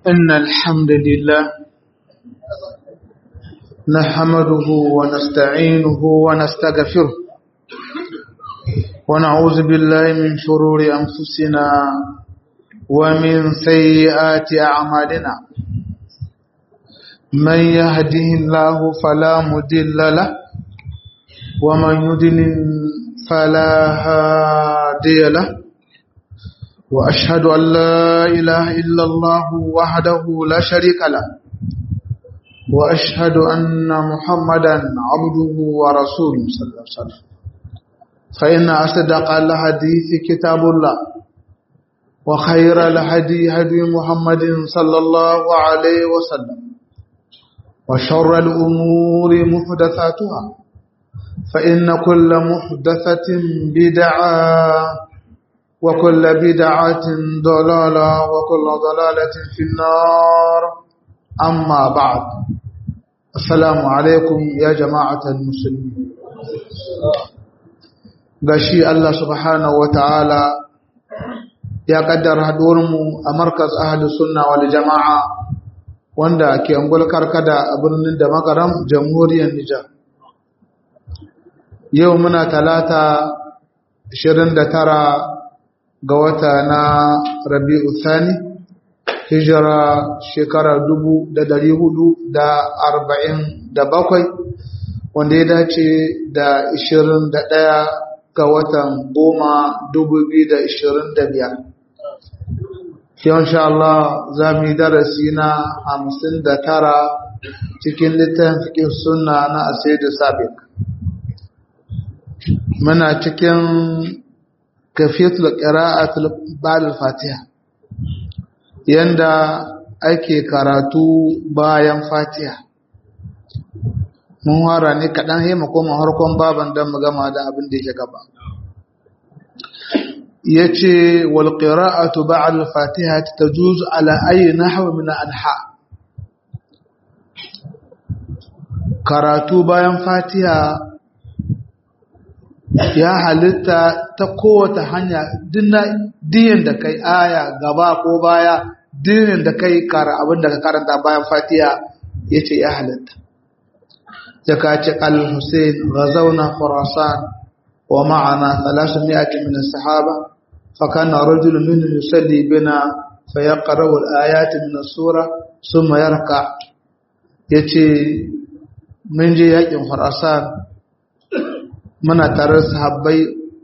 إن الحمد لله نحمده ونستعينه ونستغفره ونعوذ بالله من شرور أنفسنا ومن سيئات أعمالنا من يهده الله فلا مدل له ومن يدلل فلا هادي له وأشهد أن لا إله إلا الله وحده لا شريك له وأشهد أن محمدا عبده ورسوله صلى الله عليه وسلم فإن أصدق الحديث كتاب الله وخير الهدي هدي محمد صلى الله عليه وسلم وشر الأمور محدثاتها فإن كل محدثة بدعة وكل بدعة ضلالة وكل ضلالة في النار أما بعد السلام عليكم يا جماعة المسلمين gashi Allah subhanahu wa ta'ala ya kaddara haduwarmu a markaz ahalus sunna wal jama'a wanda ke angul karkada a birnin da makaram jamhuriyar Nijar yau muna talata 29 ga wata na rabi'u thani hijira shekara dubu da dari hudu da arba'in da bakwai wanda ya dace da ishirin da ɗaya ga watan goma dubu biyu da ishirin da biyar yau sha Allah za mu yi darasi na hamsin da tara cikin littafin sunna na asaidu sabik muna cikin kafiyatul qira'atul ba'da al-fatiha yanda ake karatu bayan fatiha mun hara ne kadan sai mu koma harkon baban dan mu gama da abin da yake gaba yace wal qira'atu ba'da al-fatiha tajuz ala ayi nahw min anha karatu bayan fatiha ya halitta ta kowace hanya diyan da kai aya gaba ko baya diyan da kai kara abin da ka karanta bayan fatiha ya ce ya halitta ya kace al-hussein gazauna khurasan wa ma'ana 300 min as-sahaba fa kana rajul minhum yusalli bina fa yaqra al-ayat min as-sura thumma yarka yace mun je yakin khurasan muna tare da sahabbai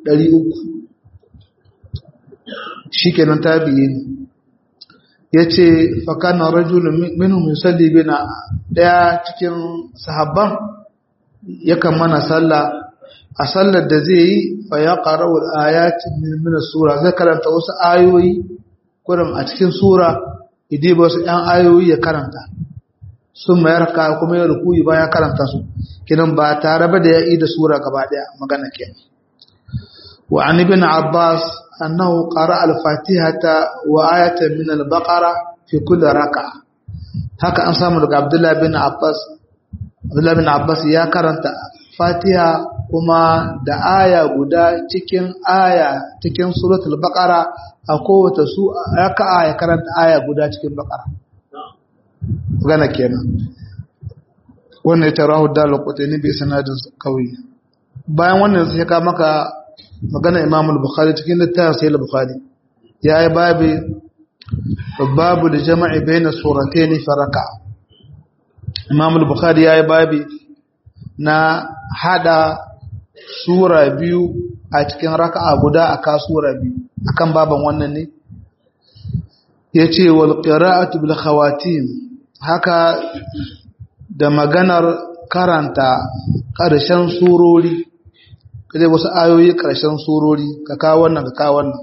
300 shikenan tabi'i ne yace fa kana rajulun minhum yusalli bina daya cikin sahabban yakan mana sallah a sallar da zai yi fa ya qara'u al-ayat min sura zai karanta wasu ayoyi kurum a cikin sura idai ba wasu ɗan ayoyi ya karanta sun mayar ka kuma ya rukuyi bayan karanta su kinan ba tare ba da ya yi da sura gaba daya magana ke wa an ibn abbas annahu qara al-fatihata wa ayatan min al-baqara fi kulli raka'a haka an samu daga abdullah bin abbas abdullah bin abbas ya karanta fatiha kuma da aya guda cikin aya cikin suratul baqara a kowace su raka'a ya karanta aya guda cikin baqara magana kenan wannan ita rahu da lokotani bai sanadin kawai bayan wannan sai ka maka magana imam al-bukhari cikin littafin sai al-bukhari ya yi babu babu da jama'i bayna suratayn fi raka imam al-bukhari ya yi babu na hada sura biyu a cikin raka'a guda aka sura biyu akan baban wannan ne yace wal qira'atu bil khawatim haka da maganar karanta ƙarshen surori kaje wasu ayoyi ƙarshen surori ka kawo wannan ka kawo wannan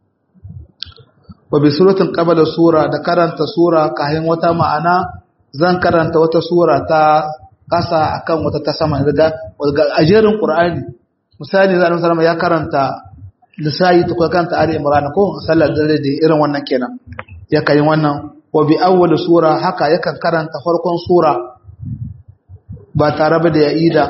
wa bi suratin qabla sura da karanta sura kahin wata ma'ana zan karanta wata sura ta ƙasa akan wata ta sama daga ajerin qur'ani misali zan sallama ya karanta lisai ta karanta ali imran ko sallar dare da irin wannan kenan ya kai wannan wa bi awwal sura haka yakan karanta farkon sura ba tare ba da ya ida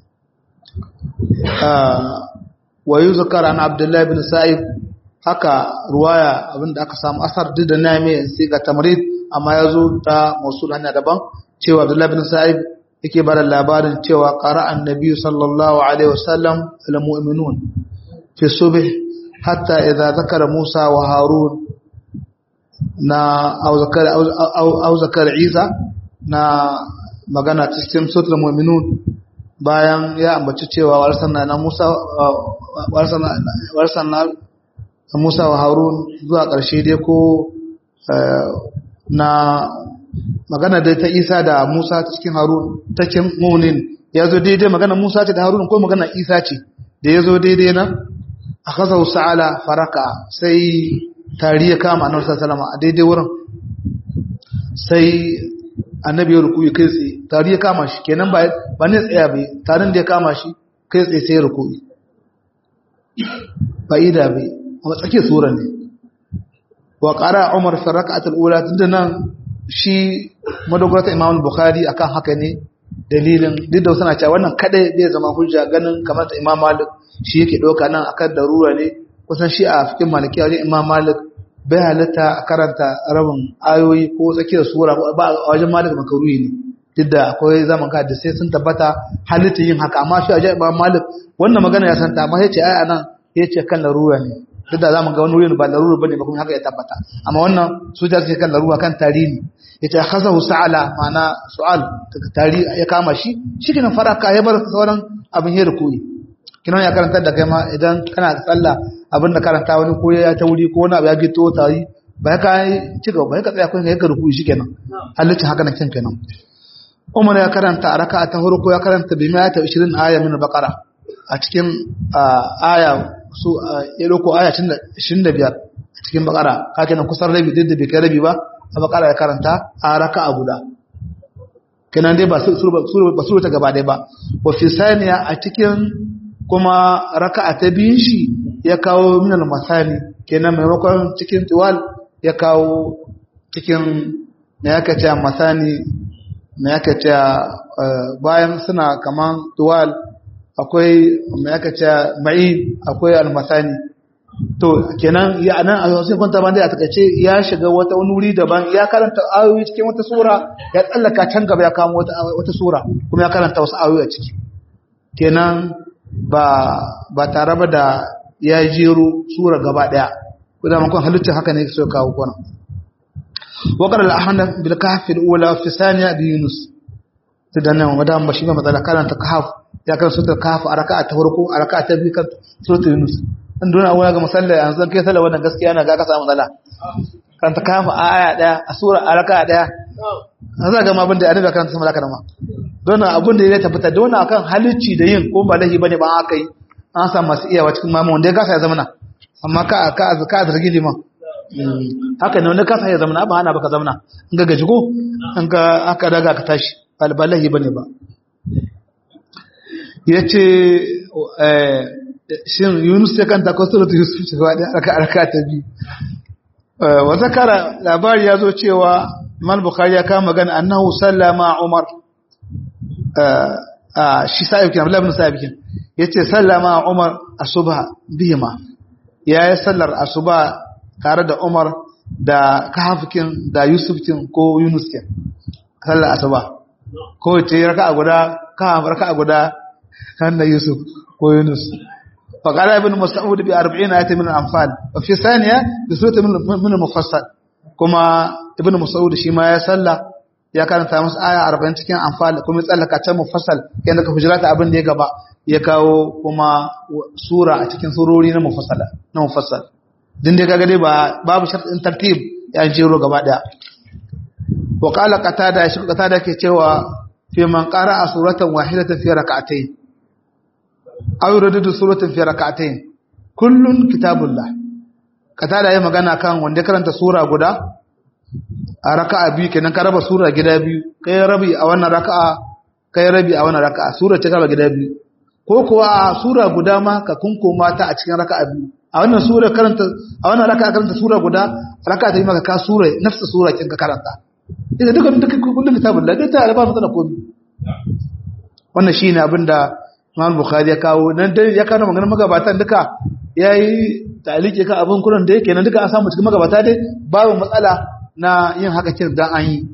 wa yuzkar an abdullahi bin sa'id haka ruwaya abinda aka samu asar duk da na mai sai ga tamrid amma ya zo ta mausul hanya daban cewa abdullahi bin sa'ib yake bada labarin cewa qara annabi sallallahu alaihi wasallam al mu'minun fi subh hatta idza zakara musa wa harun na au zakara au zakara isa na magana cikin suratul mu'minun bayan ya ambaci cewa warsanna na musa warsanna warsanna musa wa harun zuwa ƙarshe dai ko na magana dai ta isa da musa ta cikin harun ta cikin munin ya zo daidai magana musa ce da harun ko magana isa ce da ya zo daidai na a kasa sa'ala faraka sai tari ya kama annabi sallallahu a daidai wurin sai annabi ya rukuyi kai tsaye tari ya kama shi kenan ba ba ne tsaya bai tarin da ya kama shi kai tsaye sai ya rukuyi ba ida bai a tsakiyar sura ne wa qara umar fi rak'atul ula tunda nan shi madogarata imam bukhari akan haka ne dalilin duk da suna cewa wannan kadai zai zama hujja ganin kamar ta imam malik shi yake doka nan akan darura ne kusan shi a cikin maliki wajen imam malik bai halitta a karanta rabin ayoyi ko tsakiyar sura ba a wajen malik makaruhi ne duk da akwai zaman ka da sai sun tabbata halitta yin haka amma shi a wajen imam malik wannan magana ya santa amma ya ce ai anan ya ce kan larura ne duk da zamu ga wani wurin ba larura bane ba kuma haka ya tabbata amma wannan su da suke kan larura kan tarihi yace khazahu sa'ala mana su'al tari ya kama shi shikenan faraka ya bar sauran abin ya rukuyi kinan ya karanta da kai ma idan kana tsalla abin da karanta wani ko ya ta wuri ko wani abu ya gito tari ba ka ci gaba ba ka tsaya kun ka rukuyi shikenan halitta haka na kin kenan Umar ya karanta raka'a ta farko ya karanta bi ma ta 20 aya min baqara a cikin aya su ya dauko aya 25 a cikin bakara kake nan kusan rabi duk da bai kai rabi ba a bakara ya karanta a raka'a guda kenan dai ba sura ta gaba dai ba wa fi saniya a cikin kuma raka'a ta biyun shi ya kawo min al-masani kenan maimakon cikin tiwal ya kawo cikin me yake cewa masani me yake cewa bayan suna kaman tiwal akwai me yake cewa mai akwai al-masani to kenan ya nan a sai kwanta ban da a takaice ya shiga wata wani wuri daban ya karanta ayoyi cikin wata sura ya tsallaka can gaba ya kamo wata wata sura kuma ya karanta wasu ayoyi a ciki kenan ba ba tare ba da ya jero sura gaba daya ko da makon halitta haka ne so kawo kwana wa qala al-ahnaf bil kahf al-ula fi thaniya bi yunus to dan nan wadan ba shi ba matsala karanta kahf ya karanta suratul kahf a raka'a ta farko a raka'a ta biyu kan suratul yunus in duna wani ga musalla yanzu kai sallah wannan gaskiya na ga ka samu matsala kan ta kafa a aya daya a sura a raka daya an za ga ma abin da annabi kan sama laka ma don abin da ya tabbata don akan halicci da yin ko ba lahi bane ba aka yi an samu masu iyawa cikin mamu wanda ya kasa ya zamana amma ka ka ka zargi liman haka ne wanda kasa ya zamana ba ana baka zamana in ga gaji ko in ka aka daga ka tashi ba lahi bane ba yace eh shin Yunus ya kanta ko suratu Yusuf ce gaba ɗaya aka arka ta biyu wa zakara labari ya zo cewa Imam Bukhari ya kama magana annahu sallama Umar shi sa'ib kin Abdullah ibn Sa'ib kin yace sallama Umar asubha bihima yayi sallar asuba tare da Umar da Kahafkin da Yusuf kin ko Yunus kin sallar asuba ko ce raka'a guda Kahaf raka'a guda kan Yusuf ko Yunus فقال ابن مسعود بأربعين آية من الأنفال وفي ثانية بسورة من المفصل كما ابن مسعود شما يسلى ya karanta musu aya 40 cikin anfal kuma tsallaka can mufassal yanda ka hujrata abin da ya gaba ya kawo kuma sura a cikin surori na mufassala na mufassal din dai kaga dai ba babu shartin tartib ya jero gaba daya wa qala qatada shi qatada ke cewa fi man qara'a suratan wahidatan fi rak'atayn aw yuridu suratan fi rak'atayn kullun kitabullah qatada yayi magana kan wanda karanta sura guda a raka'a biyu kenan ka raba sura gida biyu kai rabi a wannan raka'a kai rabi a wannan raka'a sura ce ka raba gida biyu ko kuwa a sura guda ma ka kunkoma ta a cikin raka'a biyu a wannan sura karanta a wannan raka'a karanta sura guda raka'a ta yi maka ka sura nafsa sura kin ka karanta idan duka duka kullum kitabun da dai ta alba mata da komai wannan shine abin da Imam Bukhari ya kawo nan dai ya kawo maganar magabatan duka yayi talike ka abin kuran da yake nan duka an samu cikin magabata dai babu matsala na yin haka kin dan an yi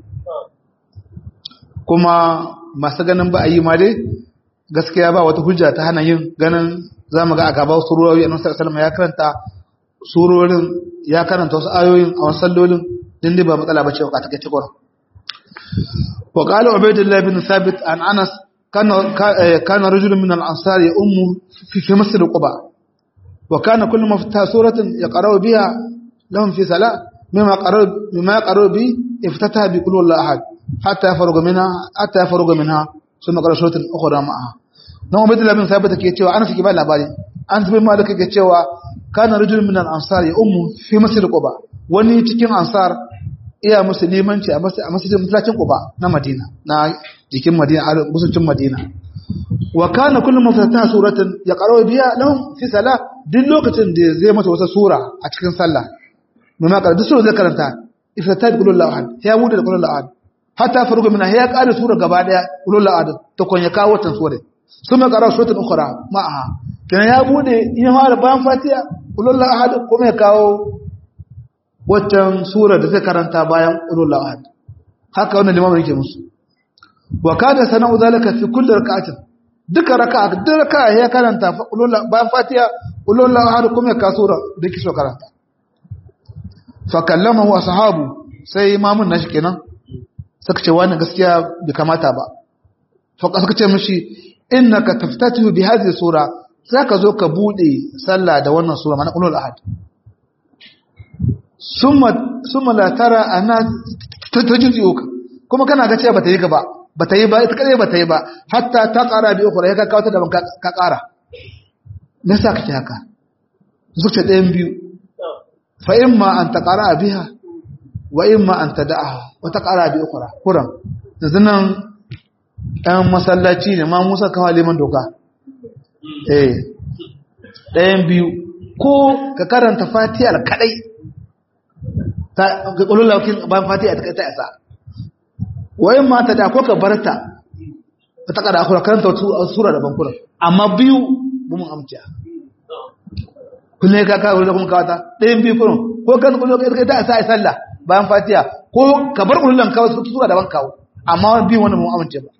kuma masu ganin ba a yi ma dai gaskiya ba wata hujja ta hana yin ganin za mu ga a gaba surori a nasarar salama ya karanta surorin ya karanta wasu ayoyin a wasu sallolin din dai ba matsala ba ce ka take cikin wa qala ubaydullah bin thabit an anas kana kana rajulun min al-ansar ya ummu fi fi masjid quba wa kana kullu mafta suratin yaqra'u biha lahum fi salat mimma qara'u mimma qara'u bi iftataha bi kulli ahad hatta yafarga minha hatta yafarga minha ثم قرأ سورة أخرى معها نعم عبد الله بن ثابت ke cewa ana saki ba labari an zubai malaka ke cewa kana rajul min al-ansar ya ummu fi masjid quba wani cikin ansar iya musulmanci a masjidin masallacin quba na madina na jikin madina a musulcin madina wa kana kullu mafataha suratan yaqra'u biha lahum fi salah duk lokacin da zai mata wata sura a cikin sallah mimma qara duk sura zai karanta iftata bi kullu ahad ya bude da kullu ahad hatta faruga mina ya ƙara sura gaba daya ulul ad ta kon ya kawo tan sura sun ma ƙara suratul ukhra ma'aha kana ya bude in fara bayan fatiha ulul ahad kuma ya kawo watan sura da zai karanta bayan ulul ahad haka wannan limamin yake musu wa kana sana'u zalika fi kulli rak'atin duka raka'a duk raka'a ya karanta ulul bayan fatiha ulul ahad kuma ya kawo sura da kiso karanta fa kallamahu ashabu sai imamun nashi kenan suka ce wannan gaskiya bai kamata ba suka ce mishi innaka taftatihu bi hadhihi sura zaka zo ka bude sallah da wannan sura mana qulul ahad summa summa la tara ana tajziuka kuma kana ga cewa bata yi gaba bata yi ba ita kadai bata yi ba hatta ta qara bi ukhra ya ka kawo ta da ka qara me yasa kake haka zuciya ɗayan biyu fa imma an taqara biha wa imma an tada'aha wata ƙara bi ukura kuran yanzu nan ɗan masallaci ne ma musa kawo liman doka eh ɗayan biyu ko ka karanta fatiyar kaɗai ta ga ƙulun laukin bayan fatiyar ta isa wa imma ta da ko ka barta ta ƙara akura karanta wata sura da bankura amma biyu bu mun amciya kullum ka kawo da kuma kawata ɗayan biyu kurun ko kan ƙulun laukin ta isa a sallah bayan fatiya ko ka bar ulullan kawo su sura daban kawo amma bi wannan mu amince ba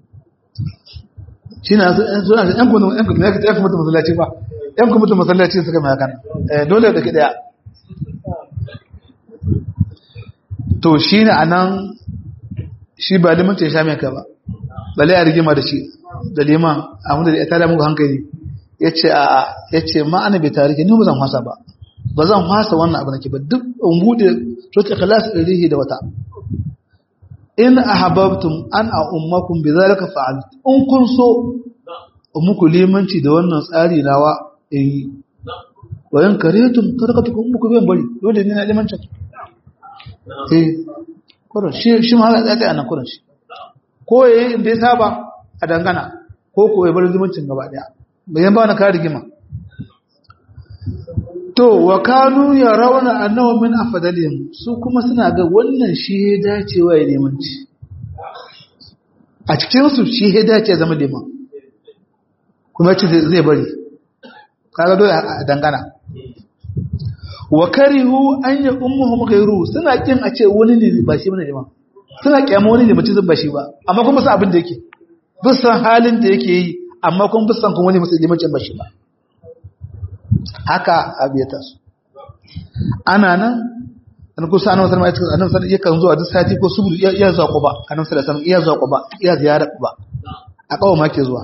shi na suna yan kuma yan kuma yan kuma masallaci ba yan kuma mutum masallaci suka mai hakan dole da ke daya to shi ne a nan shi ba liman ce sha mai ka ba bale a rigima da shi da liman amma da ya tada muku hankali ya ce a ya ce ma'ana bai tarike ni ba zan hasa ba ba zan hasa wannan abu nake ba duk in bude sura ikhlas rihi da wata in ahabbtum an a ummakum bidhalika fa'al in kun so muku limanci da wannan tsari nawa eh wa in karetum tarakatukum muku ben bari dole ne na limancin eh kuran shi shi ma ya tsaya nan kuran shi ko yayi inda ya saba a dangana ko ko ya bar limancin gaba daya bayan ba na ka rigima To, wa kanu ya rauna annawa min afadalihim su kuma suna ga wannan shi ya dacewa ya nemanci. A cikinsu shi ya dace zama liman, kuma ce zai bari, kaga dole a dangana. Wa karihu an yi ummuhu gairu suna kin a ce wani ne ba shi bane liman. Suna kyama wani ne mutum ba shi ba, amma kuma sa abin da yake. Bisan halin da yake yi, amma kuma bisan kuma wani mutum limancin ba shi ba. haka abiyata su ana nan an kusa annabi sallallahu alaihi wasallam annabi sallallahu yakan zuwa duk sati ko subudu iya zuwa quba annabi sallallahu alaihi wasallam iya zuwa quba iya ziyara quba a kawo ma ke zuwa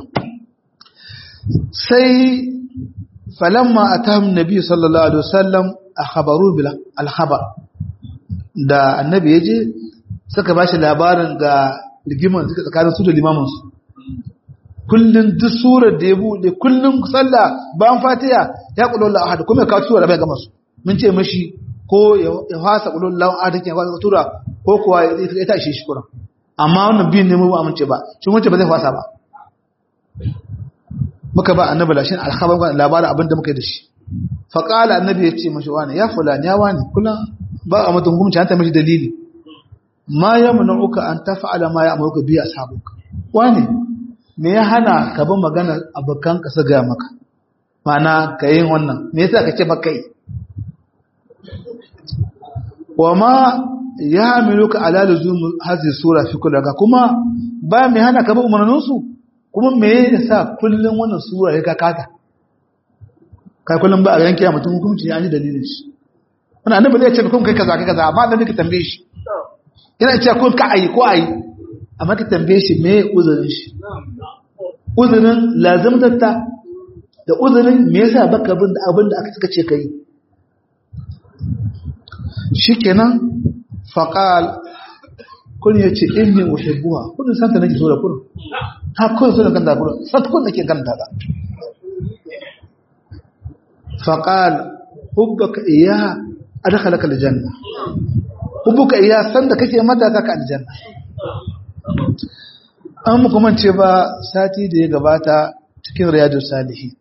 sai falamma atahum nabi sallallahu alaihi wasallam akhbaru bil al-khabar da annabi yaje suka bashi labarin ga rigiman suka tsakanin su da limamin su kullun duk surar da ya bude kullun sallah bayan fatiha ya kullu Allah ahad kuma ka tura bai gama su mun ce mashi ko ya fasa kullu Allah ahad ke fasa tura ko kuwa ya ta shi shi kuran amma wannan bin ne mu ba amince ba shi mun ce ba zai fasa ba muka ba annabi lashin alkhabar labarin abin da muka yi da shi fa qala annabi ya ce mashi wani ya fulani ya wani kullun ba a mutum gumci an ta mashi dalili ma yamna'uka an taf'ala ma ya'muruka bi ashabuka wani me ya hana ka bi magana abokan ka su gaya maka mana ka yin wannan me yasa ka ce baka yi wa ma ya hamiluka ala luzum hadhihi sura fi kulli raka kuma ba mai hana ka ba umarnin su kuma me yasa kullun wannan sura ya kakata kai kullun ba a yanke ya mutum hukunci ya ji dalilin shi wannan annabi zai ce kun kai kaza kai kaza amma annabi ka tambaye shi yana cewa kun ka ayi ko ayi amma ka tambaye shi me uzurin shi uzurin lazimtatta da uzurin me yasa baka bin da abin da aka suka ce kai shikenan faqal kun yace inni uhibbuha kun san ta nake so da kun ha kun so da kan da kun san kun nake kan da faqal hubbuka iyaha adkhalaka aljanna hubbuka iyaha san da kake mata ka aljanna an muku mance ba sati da ya gabata cikin riyadu salihi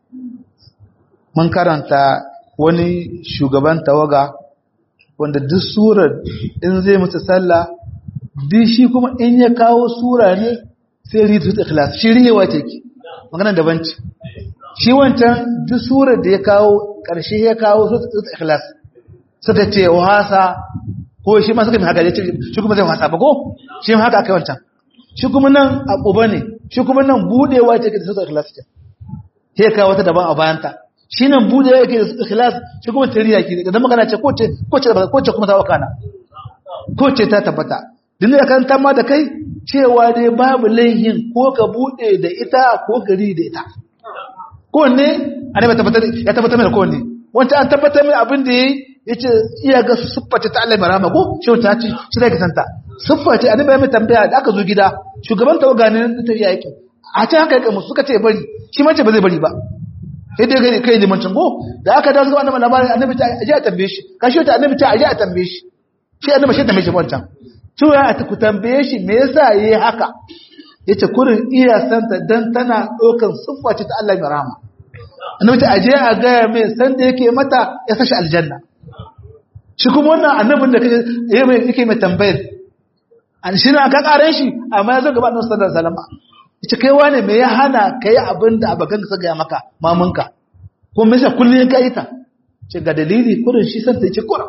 mun karanta wani shugaban tawaga wanda duk surar in zai mutu sallah duk shi kuma in ya kawo sura ne sai ritu ikhlas shi riyewa ce ki magana daban ce shi wancan duk surar da ya kawo karshe ya kawo ritu ikhlas suka ce wasa ko shi ma suka yi haka ya ce shi kuma zai wasa ba ko shi ma haka aka wancan shi kuma nan abuba ne shi kuma nan budewa ce ke da ritu ikhlas ce sai kawo wata daban a bayanta shi nan bude yake da ikhlas shi kuma tariya ki da magana ce ko ce ko ce ko ce kuma ta wakana ko ce ta tabbata din da kan tamma da kai cewa dai babu laihin ko ka bude da ita ko gari da ita ko ne annabi tabbatar ya tabbatar mai ko ne wanda an tabbatar mai abin da yayi yace iya ga sifface ta Allah barama ko shi ta ci shi da santa sifface annabi mai tambaya da aka zo gida shugaban tawaga ne ta yaki a ta haka kai musu suka ce bari shi mace ba zai bari ba sai dai gani kai limancin go da aka dawo zuwa annabi labarin annabi ta aje a tambaye shi kashi ta annabi ta aje a tambaye shi shi annabi shi tambaye shi wancan cewa a ku tambaye shi me yasa yayi haka yace kurin iya santa dan tana dokan siffa ce ta Allah mai rahama annabi ta aje a ga mai san da yake mata ya sashi aljanna shi kuma wannan annabin da kake yake mai tambayar an shi na ka karen shi amma ya zo gaba annabi sallallahu alaihi wasallam ita kai wane me ya hana ka yi abin da abokan ka gaya maka mamanka ko me yasa kullun ka yi ta ce ga dalili kurin shi san ta ce kura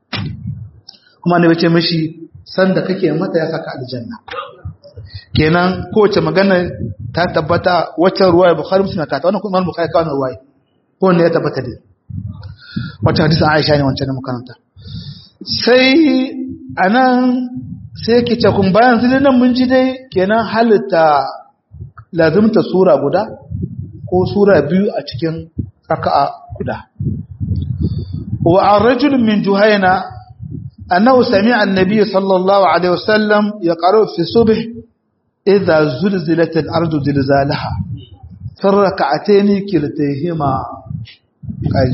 kuma ne bace mishi san da kake mata ya saka aljanna kenan kowace magana ta tabbata wacce ruwaya bukhari muslim ka ta wannan kuma bukhari ka wannan ruwaya ko ne ya tabbata dai wacce hadisin aisha ne wancan makaranta sai anan sai ke ce kun bayan sai nan mun ji dai kenan halitta lazimta sura guda ko sura biyu a cikin raka'a guda wa ar-rajul min juhayna annahu sami'a an-nabiy sallallahu alaihi wasallam yaqra'u fi subh idha zulzilat al-ardu zilzalaha fi rak'atayn kiltayhima kai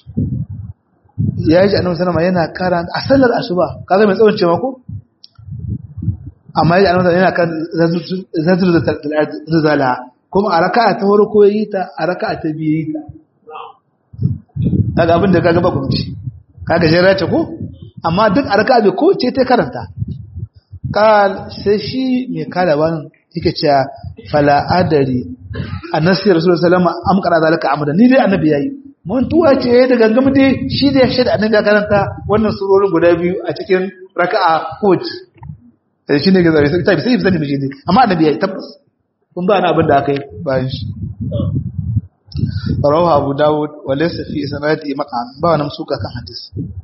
yaji annabi sallama yana karanta a sallar asuba kaga mai tsawon cewa ko amma yaji annabi yana kan zilzalaha kuma a raka'a ta farko yi ta a raka'a ta biyu yi ta kaga abin da kaga ba kumci kaga jira ce ko amma duk a raka'a bai ko ce ta karanta kal sai shi mai kada wani yake cewa fala adari annasi rasulullahi sallallahu alaihi wasallam am qara zalika amada ni dai annabi yayi mun tuwa ce da gangam dai shi da ya shaida annabi ya karanta wannan surorin guda biyu a cikin raka'a ko ce shi ne ga zai sai sai zan miji ne amma annabi yayi tabbas kun ba na abin da aka yi bayan shi rawahu abu dawud wa laysa fi sanadi maqam ba wani suka kan hadis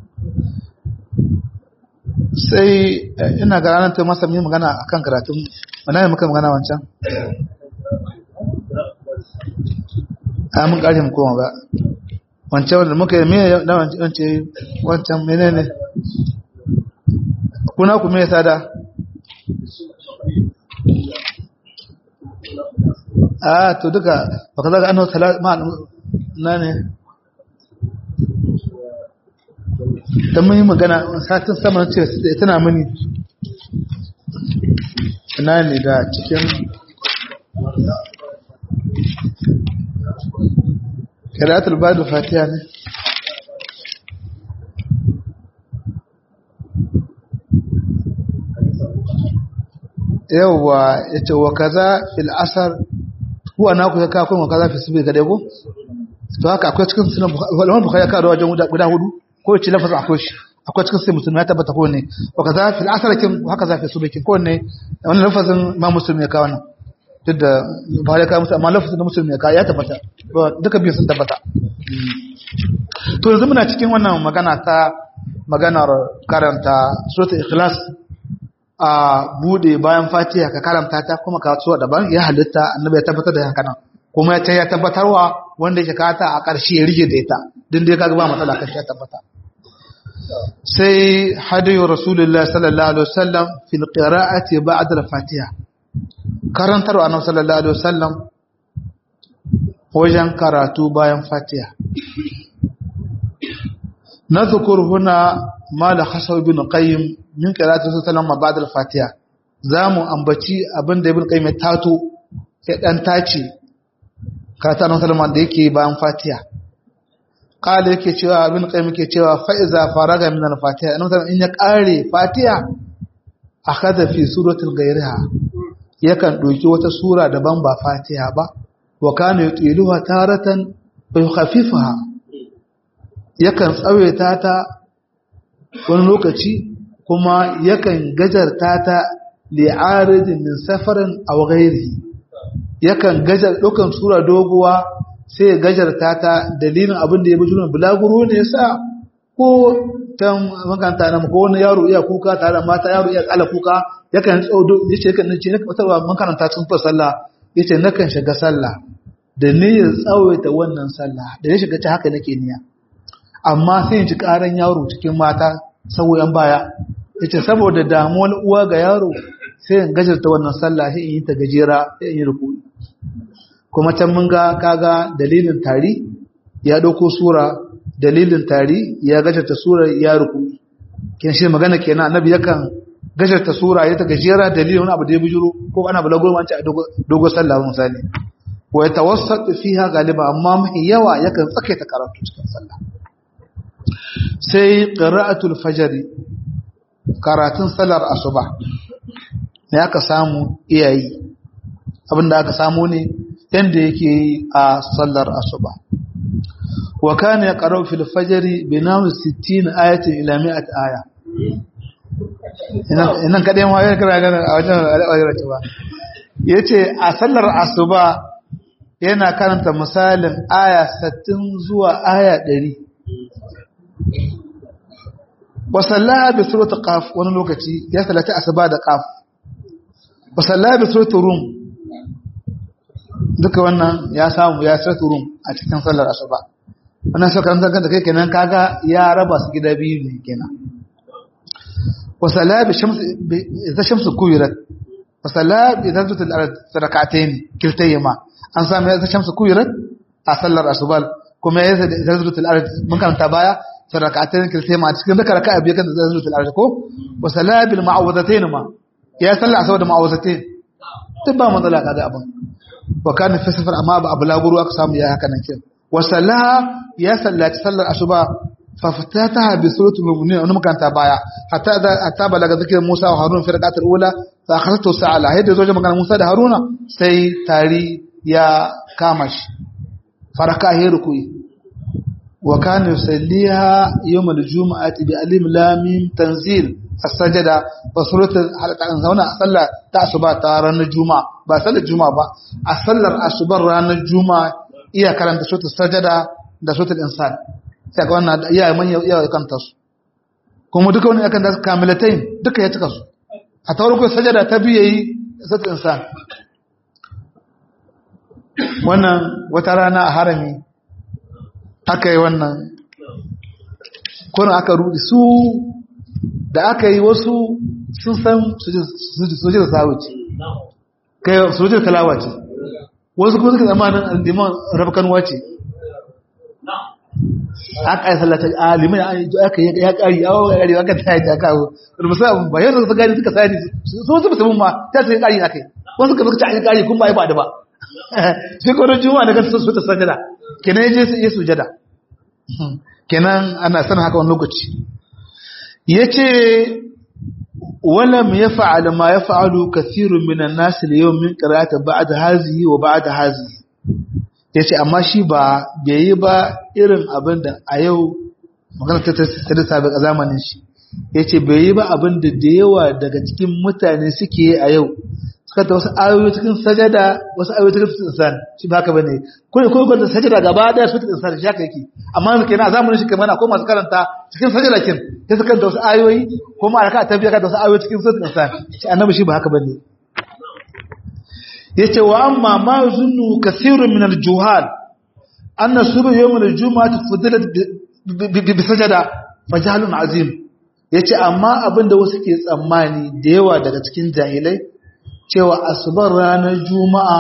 sai ina ga ranar ta masa mai magana akan karatun mana ne muka magana wancan a mun ƙarshe mu koma ba wancan wanda muka yi mai na wancan wancan menene kuna ku mai sada a to duka baka zaga annahu ma na ne dan mun yi magana satin sama ce tana mini ina ne da cikin qira'atul ba'd fatiha ne yawwa yace wa kaza fil asar huwa na ku ya kawo wa kaza fi subi ga ko to haka akwai cikin sunan bukhari ka da wajen guda hudu ko ce lafazin akwai shi akwai cikin sai musulmi ya tabbata ko ne wa kaza fil asrakin haka za fi subakin ko ne wannan lafazin ma musulmi ya kawo nan duk da ba ya kawo musu amma lafazin da musulmi ya kawo ya tabbata duka biyu sun tabbata to yanzu muna cikin wannan magana ta maganar karanta suratul ikhlas a bude bayan fatiha ka karanta ta kuma ka so daban ya halitta annabi ya tabbatar da haka nan kuma ya ya tabbatarwa wanda yake kata a ƙarshe ya rige da ita din dai kaga ba matsala kan ya tabbata sai hadiyu rasulullahi sallallahu alaihi wasallam fil qira'ati ba'da al-fatiha karantar annabi sallallahu alaihi wasallam wajen karatu bayan fatiha نذكر هنا ما لخصه ابن قيم من قراءة رسول الله بعد الفاتحة zamu ambaci abin da ibn qayyim ya tato ya dan tace karatu annabi sallallahu da yake bayan fatiha qala yake cewa ibn qayyim yake cewa fa iza faraga min al-fatiha annabi in ya kare fatiha akhadha fi suratul ghayriha yakan doki wata sura daban ba fatiha ba wa kana yutiluha taratan wa yukhaffifuha yakan tsawaita ta wani lokaci kuma yakan gajarta ta li'aridin min safarin aw ghairi yakan gajar dukan sura doguwa sai ya gajarta ta dalilin abin da ya bi junan bulaguro ne yasa ko tan makanta na ko wani yaro iya kuka tare da mata yaro iya kala kuka yakan tsaudo yace yakan nace ne wata makaranta sun fa sallah yace nakan shiga sallah da niyyar tsawaita wannan sallah da ya shiga ta haka nake niyya amma sai in ji karan yaro cikin mata sauyan baya yace saboda damuwar uwa ga yaro sai in gajarta wannan sallah sai in yi ta gajera sai in yi ruku'i kuma can mun ga kaga dalilin tari ya dauko sura dalilin tari ya gajarta sura ya ruku'i kin shi magana kenan annabi yakan gajarta sura ya ta gajera dalilin wani abu da ya bujuro ko ana bulago man ci a dogo sallah misali wa yatawassat fiha galiba amma mahi yawa yakan tsakaita karatu cikin sallah sai ƙira'atul fajari karatun salar asuba ne aka samu iyayi abinda aka samu ne yadda yake yi a sallar asuba wa kana ya qara'u fil fajri bi nawi 60 ayatin ila 100 aya ina kadai ma ya kira gana a wajen al'ayyar ba yace a sallar asuba yana karanta misalin aya 60 zuwa aya 100 wasallaha bi surati qaf wani lokaci ya salata asuba da qaf wasallaha bi surati rum duka wannan ya samu ya surati rum a cikin sallar asuba wannan sai kan da kai kenan kaga ya raba su gida biyu ne kenan wasallaha bi shams bi idza shamsu kuwirat wasallaha bi zanzatul ard rak'atayn kiltayma an samu idza shamsu kuwirat a sallar asuba kuma ya zanzatul ard mun karanta baya في ركعتين كلتين ما تسكن ذكر ركعة بيكن تنزل الأرض كو وصلاة بالمعوذتين ما يا صلى على سود معوذتين تبا ما ضلع هذا أبا وكان في سفر أما أبو لا برو أقسام يا هكذا كده وصلاة يا صلى تصلى الأشباء فافتتها بسورة المؤمنين أنهم كان تبايا حتى إذا أتى بلغ ذكر موسى وهارون في الركعة الأولى فأخذته ساعة هيدا زوجة مكان موسى ده هارون سي تاري يا كامش فركع هي ركوي وكان يصليها يوم الجمعة بألم لام تنزيل السجدة وسورة هنا صلى تأسبا تارن الجمعة بصلى الجمعة با أصلى الأسبر ران الجمعة إيا كلام سورة السجدة da suratul insan sai ga wannan iya man iya kanta su kuma duka wani akan da kamilatain duka ya cika su a tawar ko sajada ta biye yi suratul insan wannan wata rana a harami aka yi wannan kuna aka rudi su da aka yi wasu sun san suje da sawuci kai suje da talawa ce wasu kuma suka zamanin aldiman rafkanuwa ce aka yi sallata a liman aka yi ya kari awon ya kari aka ta yi ta kawo rumusa abin ba yadda su gani suka sani su wasu musamman ma ta sai kari aka yi wasu ka suka ci kari kun ba yi ba da ba sai kwanar juma'a da kansu su ta sajada kenan yaje su iya sujada kenan ana sanin haka wani lokaci yace walam yaf'al ma yaf'alu kathirun minan nas al-yawm min qira'ati ba'd hazihi wa ba'd hazihi yace amma shi ba bai yi ba irin abin da a yau magana ta ta sabi a zamanin shi yace bai yi ba abin da da yawa daga cikin mutane suke a yau suka ta wasu ayoyi cikin sajada wasu ayoyi cikin suratul insan shi ba haka bane ko ko ko sajada gaba daya suratul insan shi haka yake amma kenan a zamanin shi kamar akwai masu karanta cikin sajada kin sai suka da wasu ayoyi ko ma aka tafiya da wasu ayoyi cikin suratul insan shi annabi shi ba haka bane yace wa amma ma yuzunnu kathirun min al-juhal anna subh yawm al-jum'ah fudilat bi sajada fajalun azim yace amma abinda wasu ke tsammani da yawa daga cikin jahilai cewa asubar ranar juma'a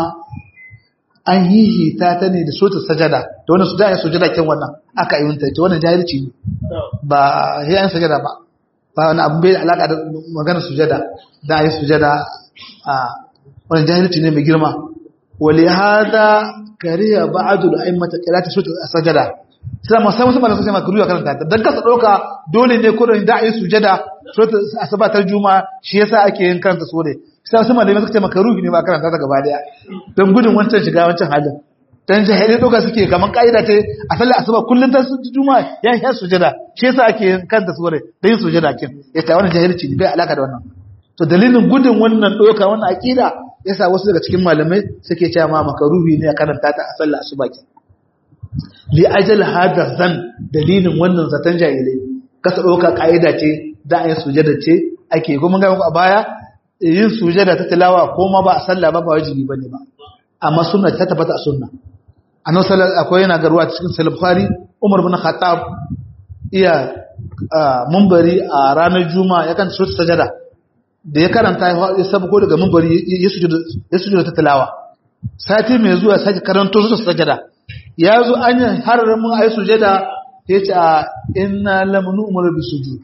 an hihita ta ne da sota sajada da wannan sujada sujada kin wannan aka yi wunta wannan jahilci ne ba sai an sajada ba ba wani abu bai alaka da magana sujada da ayi sujada a wannan jahilci ne mai girma wali hada kariya ba'du al-a'immata qira'at sota sajada sai ma sai musamman sai ma kuriya karanta ta dan kasa doka dole ne kurin da ayi sujada sota asabatar juma'a shi yasa ake yin karanta sore sai su malamai suka ce maka ruhi ne ba karanta ta gaba daya don gudun wancan shiga wancan halin dan jahilai doka suke kaman kaida ce a sallar asuba kullun ta su juma ya ya sujada shi yasa ake kanta sure da yin sujada kin yace wannan jahilci ne bai alaka da wannan to dalilin gudun wannan doka wannan akida yasa wasu daga cikin malamai suke cewa ma makaruhi ne a karanta ta a sallar asuba kin li ajal hada zan dalilin wannan zatan jahilai kasa doka kaida ce da ayin sujada ce ake kuma ga a baya yin sujada ta tilawa ko ma ba a sallah ba ba wajibi bane ba amma sunna ta tabbata a sunna annabi sallallahu akwai yana garuwa cikin sahih bukhari umar bin khattab iya munbari a ranar juma'a yakan so sajada da ya karanta ya sabuko daga munbari ya sujuda ya sujuda ta tilawa sati mai zuwa sake karanto su sajada ya zo an yi hararin mun ayi sujada ya ce a inna lamnu umar bi sujud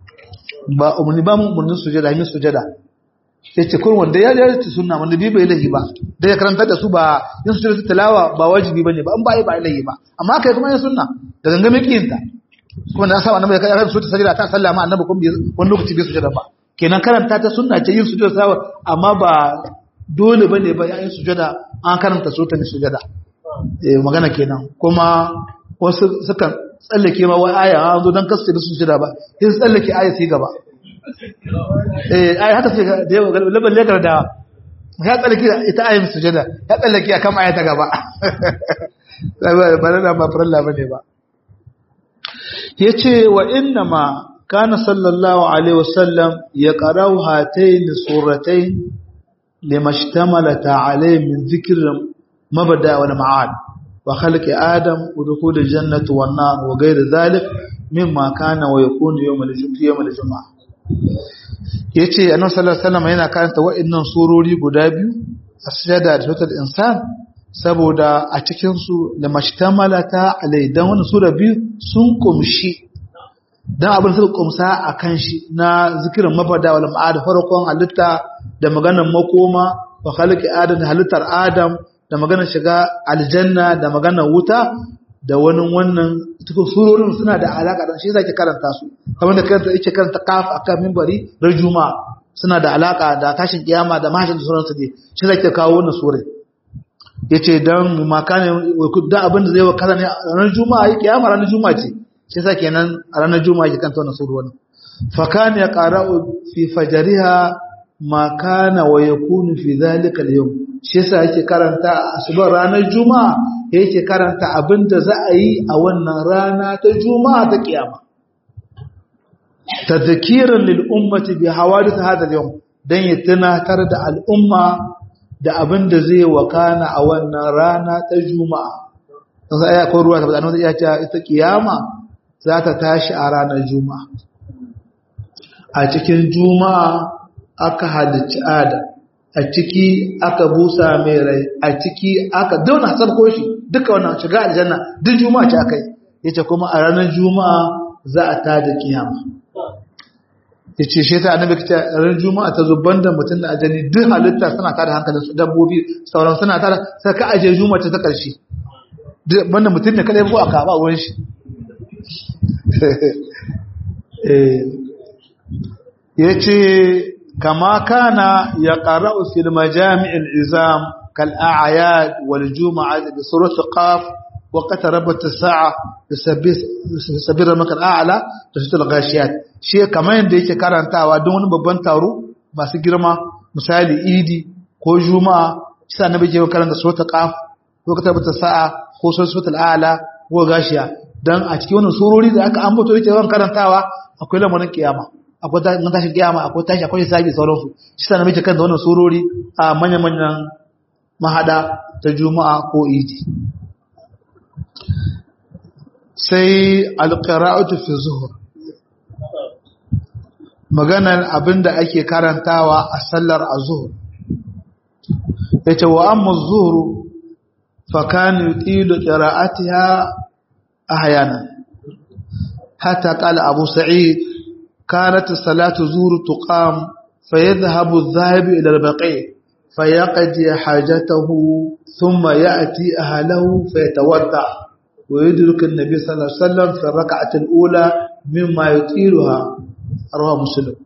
ba umarni ba mu umarnin sujada yin sujada ya ce kun wanda ya yarci sunna wanda bi bai lahi ba da ya karanta da su ba yin su da tilawa ba wajibi bane ba an ba ba lahi ba amma kai kuma yin sunna da gangame kiyinta kuma da saba annabi ya karanta su ta sajida ta sallama annabi kuma wani lokaci bai sujada ba kenan karanta ta sunna ce yin sujada sawa amma ba dole bane ba yayin sujada an karanta su ta ne sujada eh magana kenan kuma wasu sukan tsallake ma wai aya an zo dan kasu da sujada ba sai su tsallake aya sai gaba eh ai haka sai da yawa laban lekar da ya tsallake ita ayin sujada ya tsallake akan aya ta gaba ba na ba faralla bane ba yace wa inna ma kana sallallahu alaihi wasallam ya qara'u hatayn suratayn limashtamalat alayhi min dhikr mabda wal ma'ad wa khalqi adam wa dukhul al-jannati wan nar wa ghayr dhalik mimma kana wa yakunu yawm al-jum'ah yace annabi sallallahu alaihi wasallam yana karanta wa'annan surori guda biyu as-sajda da suratul insan saboda a cikin su da mashtamalata alai dan wannan sura biyu sun kumshi dan abin suka kumsa akan shi na zikirin mafada wal ma'ad farkon halitta da maganar makoma wa khalqi adam da halittar adam da maganar shiga aljanna da maganar wuta da wani wannan cikin surorin suna da alaka da shi zaki karanta su kamar da karanta yake karanta kaf akan minbari ran juma'a suna da alaka da tashin kiyama da mahajin suran su ne shi zaki kawo wannan sura yace dan makane da abin da zai wa kaza ne ran juma'a yi kiyama ran juma'a ce shi yasa kenan a ranar juma'a yake kanta wannan surorin fa kana yaqra'u fi fajriha ma kana wa yakunu fi dhalika al-yawm shi yasa yake karanta asubar ranar juma'a yake karanta abinda za a yi a wannan rana ta juma'a ta kiyama tadhkiran lil ummati bi hawadith hadha al-yawm dan ya tunatar da al'umma da abinda zai wakana a wannan rana ta juma'a dan sai akwai ruwa ta annabi ya ce ita kiyama za ta tashi a ranar juma'a a cikin juma'a aka halicci adam a ciki aka busa mai rai a ciki aka dauna sabko shi duka wannan shiga aljanna duk juma'a ce akai yace kuma a ranar juma'a za a tada kiyama yace shi ta annabi ta ranar juma'a ta zubban da mutum da ajani duk halitta suna tada hankalin su dabbobi sauran suna tada sai ka aje juma'a ta karshe banda mutum ne kada ko aka ba ruwan shi eh yace كما كان يقرأ في المجامع العظام كالأعياد والجمعة بسورة قاف وقت ربت الساعة سبيل المكان أعلى تشت الغاشيات شيء كمان da yake karantawa don wani babban taro masu girma misali idi ko juma'a shi annabi ke karanta suratul qaf ko katabata sa'a ko suratul a'la ko gashiya dan a cikin wannan surori da aka ambato yake yawan karantawa akwai lamarin kiyama akwai tashin kiyama akwai tashi akwai hisabi sauransu shi annabi ke karanta wannan surori a manyan manyan mahada ta juma'a ko idi sai alƙara'atu fi zuhur maganar abinda ake karantawa a sallar azuhur yace wa amma zuhuru fa kana yutilu qira'atiha ahyana hatta qala abu sa'id kanat salatu zuhur tuqam fayadhhabu adh-dhahibu ila al-baqi فيقضي حاجته ثم يأتي أهله فيتودع ويدرك النبي صلى الله عليه وسلم في الركعة الأولى مما يطيلها رواه مسلم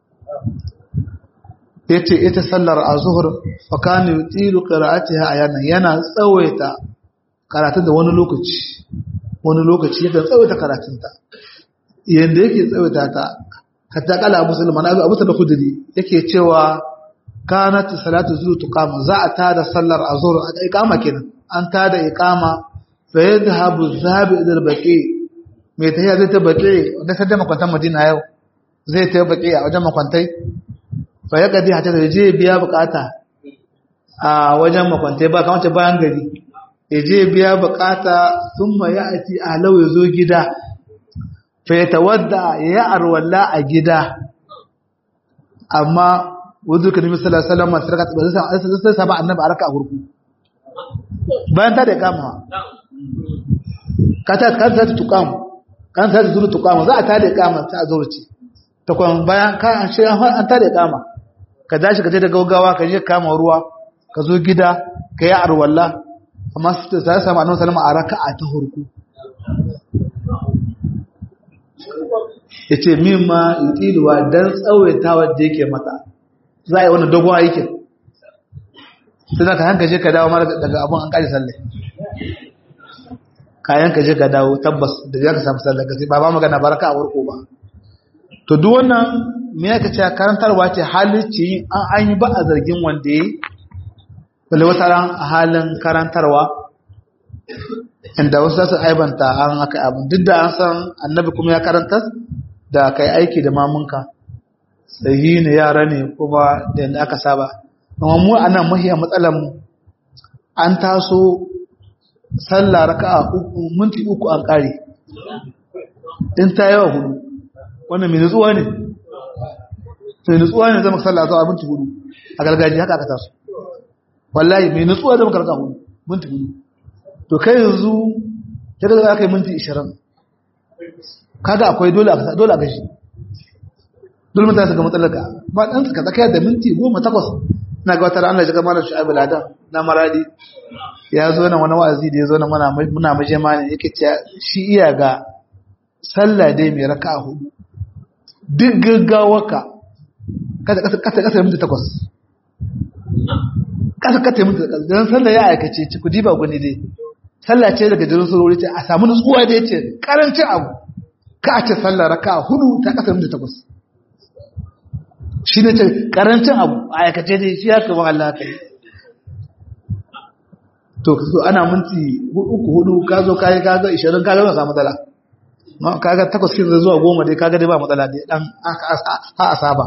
yace ita sallar azhur fa kana yutilu qira'atiha ayana yana tsawaita karatun da wani lokaci wani lokaci yakan tsawaita karatun ta yanda yake tsawaita ta hatta kala muslim ana abu da khudri yake cewa kanat salatu zuhur tuqama za a tada sallar azhur a iqama kenan an tada iqama fa yadhhabu dhahabu ila al-baqi mai tahiya zai ta baqi wanda sai da makwantan madina yau zai ta baqi a wajen makwantai fa ya gadi hata da je biya bukata a wajen makwantai ba kamar ta bayan gari ya je biya bukata thumma ya'ti ahlau ya zo gida fa ya tawadda ya arwalla a gida amma wuzu ka nemi sallallahu alaihi wasallam sarka ba sai sai saba annabi araka a hurku bayan ta da kama ka ta kan ta tukam kan ta zuru tukam za a ta da kama ta zurci ta kwan bayan ka an shi an ta da kama ka dashi ka je da gaugawa ka je kama ruwa ka zo gida ka yi arwalla amma sai saba annabi sallallahu alaihi wasallam araka ta hurku yace mimma yutiluwa dan tsawaitawa da yake mata za a yi wani dogon aikin sai za ka hanka je ka dawo mara daga abin an ƙari sallai kayan ka je ka dawo tabbas da ya ka samu sallai ka sai ba ba magana baraka a warko ba to duk wannan me ya ce karantarwa ce halicci an an yi ba a zargin wanda ya yi balle wata ran a halin karantarwa inda wasu za su aibanta an aka abin duk da an san annabi kuma ya karanta da kai aiki da mamunka sahi ne yara ne kuma da yadda aka saba amma mu a nan mahiyar matsalar mu an taso sallah raka'a uku minti uku an kare in ta yawa hudu wannan mai nutsuwa ne mai nutsuwa ne zama sallah zuwa minti hudu a gargajiya haka aka taso wallahi mai nutsuwa zama karka hudu minti hudu to kai yanzu ta daga aka yi minti ishirin kaga akwai dole a dole a gashi dole mutane su ga matsalarka ba ɗan suka tsakaya da minti goma takwas na ga wata ranar shiga malar shu'abu ladan na maradi ya zo na wani wa'azi da ya zo na muna maje mani yake ce shi iya ga sallah dai mai raka hudu duk gaggawaka kasa kasa kasa minti takwas kasa kasa minti takwas don sallah ya aikace ci kudi ba gwani dai sallah ce daga jirin surori ce a samu nutsuwa da ya ce karancin abu ka a ce sallah raka hudu ta kasa minti takwas shi ne ce karancin abu a aikace dai shi ya kama Allah ka yi to ana minti uku hudu ka zo kayi kaga ishirin kaga ba samu matsala kaga takwas kin zuwa goma dai kaga dai ba matsala dai dan ha asaba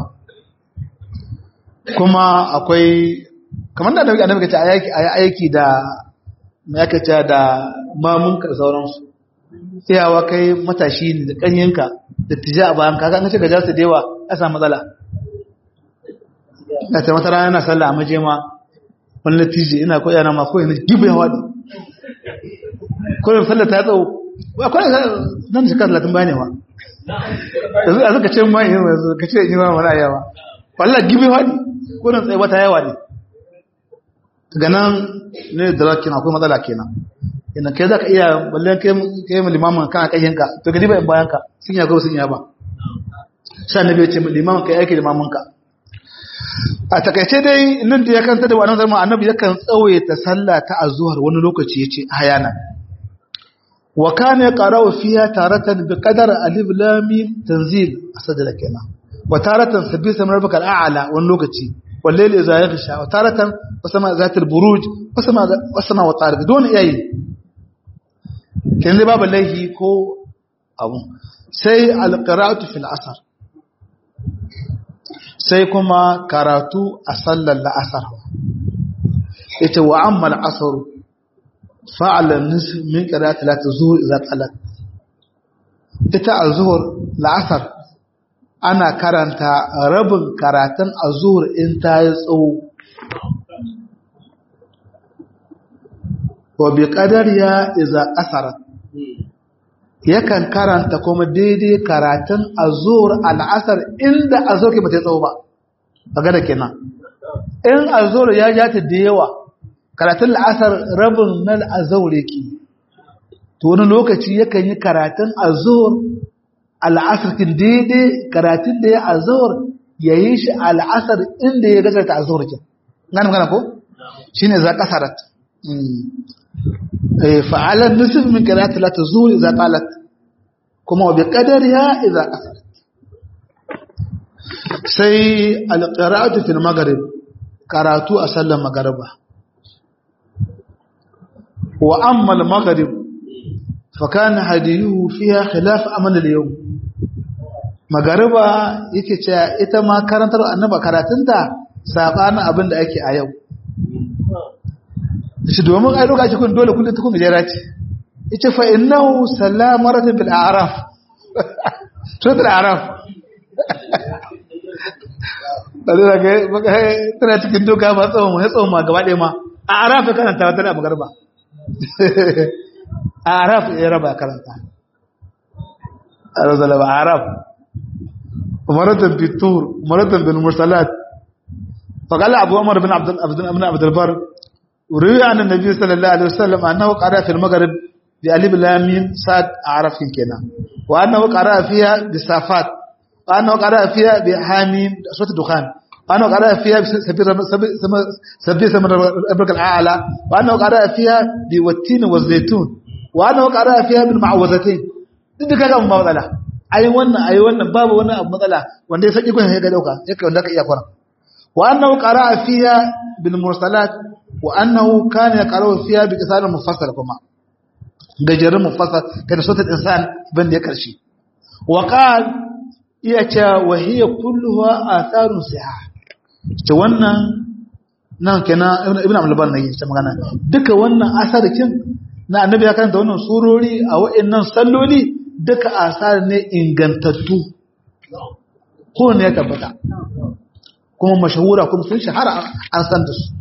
kuma akwai kamar da annabi annabi kace ayi aiki da me yake cewa da mamun ka sauransu iyawa kai matashi ne da kanyenka da tija a bayan kaga an ce ga jasu da yawa ya samu matsala da ta mata rana sallah a majema wani latiji ina koya na ma koyi na gibe hawa ne koyin sallah ta tsawo akwai nan shekara talatin ba ne wa yanzu a suka ce ma yi yanzu ka ce yi ma mana yawa wallah gibe hawa ne koyin tsaye wata yawa ne daga nan ne da rakin akwai matsala kenan ina kai za ka iya ballen kai mu limamin kan a ƙayyanka to gadi ba in bayanka sun yago sun yaba sha na bai ce limamin kai aiki limaminka a takaice dai nan da ya kanta da wannan zama annabi yakan tsawaita sallah ta azhar wani lokaci yace hayana wa kana yaqra'u fiha taratan bi qadar alif lam mim tanzil asdala kenan wa taratan sabbi samar baka al'ala wani lokaci والليل إذا يغشى وتارة وسماء ذات البروج وسماء وسماء وطارق دون أي كان باب الله كو أبو سي القراءة في العصر سي كما قرأت أصلى العصر إذا وعم العصر فعل النصف من قراءة لا تزور إذا طلت إذا الظهر العصر ana karanta rabin karatun azur in ta yi tsawo wa bi kadar ya iza asara yakan karanta kuma daidai karatun azur al'asar inda azur ke bata tsawo ba magana kenan in azur ya ja ta da yawa karatun la'asar rabin nan azur yake to wani lokaci yakan yi karatun azur al'asarkin daidai karatun da ya azawar ya yi shi al'asar inda ya gajarta azawar ke gani gana ko? shi ne za ƙasarat fa'alar nufin min karatun lata zuwa za ƙalat kuma wabi ƙadar ya iza ƙasarat sai alƙaratu fil magarib karatu a sallar magariba wa ammal magarib فكان هديه فيها خلاف أمن اليوم magariba yake cewa ita ma karantar annaba karatunta sabanin abin da ake a yau shi domin ai lokaci kun dole kullum tukun gajera ce yace fa innahu salamatu bil a'raf suratul a'raf dole daga tana cikin doka ba tsawon ya tsawon ma gaba ɗaya ma a'raf karanta wata da magariba a'raf ya raba karanta arzala ba a'raf umaratan bitur umaratan bil mursalat فقال أبو عمر بن عبد بن عبد البر وروي عن النبي صلى الله عليه وسلم أنه قرأ في المغرب بألف لام ميم صاد أعرف كنا وأنه قرأ فيها بالصافات وأنه قرأ فيها بحاميم صوت الدخان وأنه قرأ فيها سبي سمر ربك الأعلى وأنه قرأ فيها بالتين والزيتون وأنه قرأ فيها بالمعوذتين duk kaga mun ba matsala ai wannan ai wannan babu wani abu matsala wanda ya saki kun ya ga dauka yake wanda ka iya fara وأنه قرأ فيها بالمرسلات وأنه كان يقرأ فيها بكسار مفصل كما ججر مفصل كان صوت الإنسان بن يكرشي وقال إيتا وهي كلها آثار صحاح توانا nan kenan ibn abdul bar nayi ta magana duka wannan asarikin na annabi ya karanta wannan surori a wa'annan salloli duka asar ne ingantattu ko ne ya tabbata kuma mashahura kuma sun shahara an san da su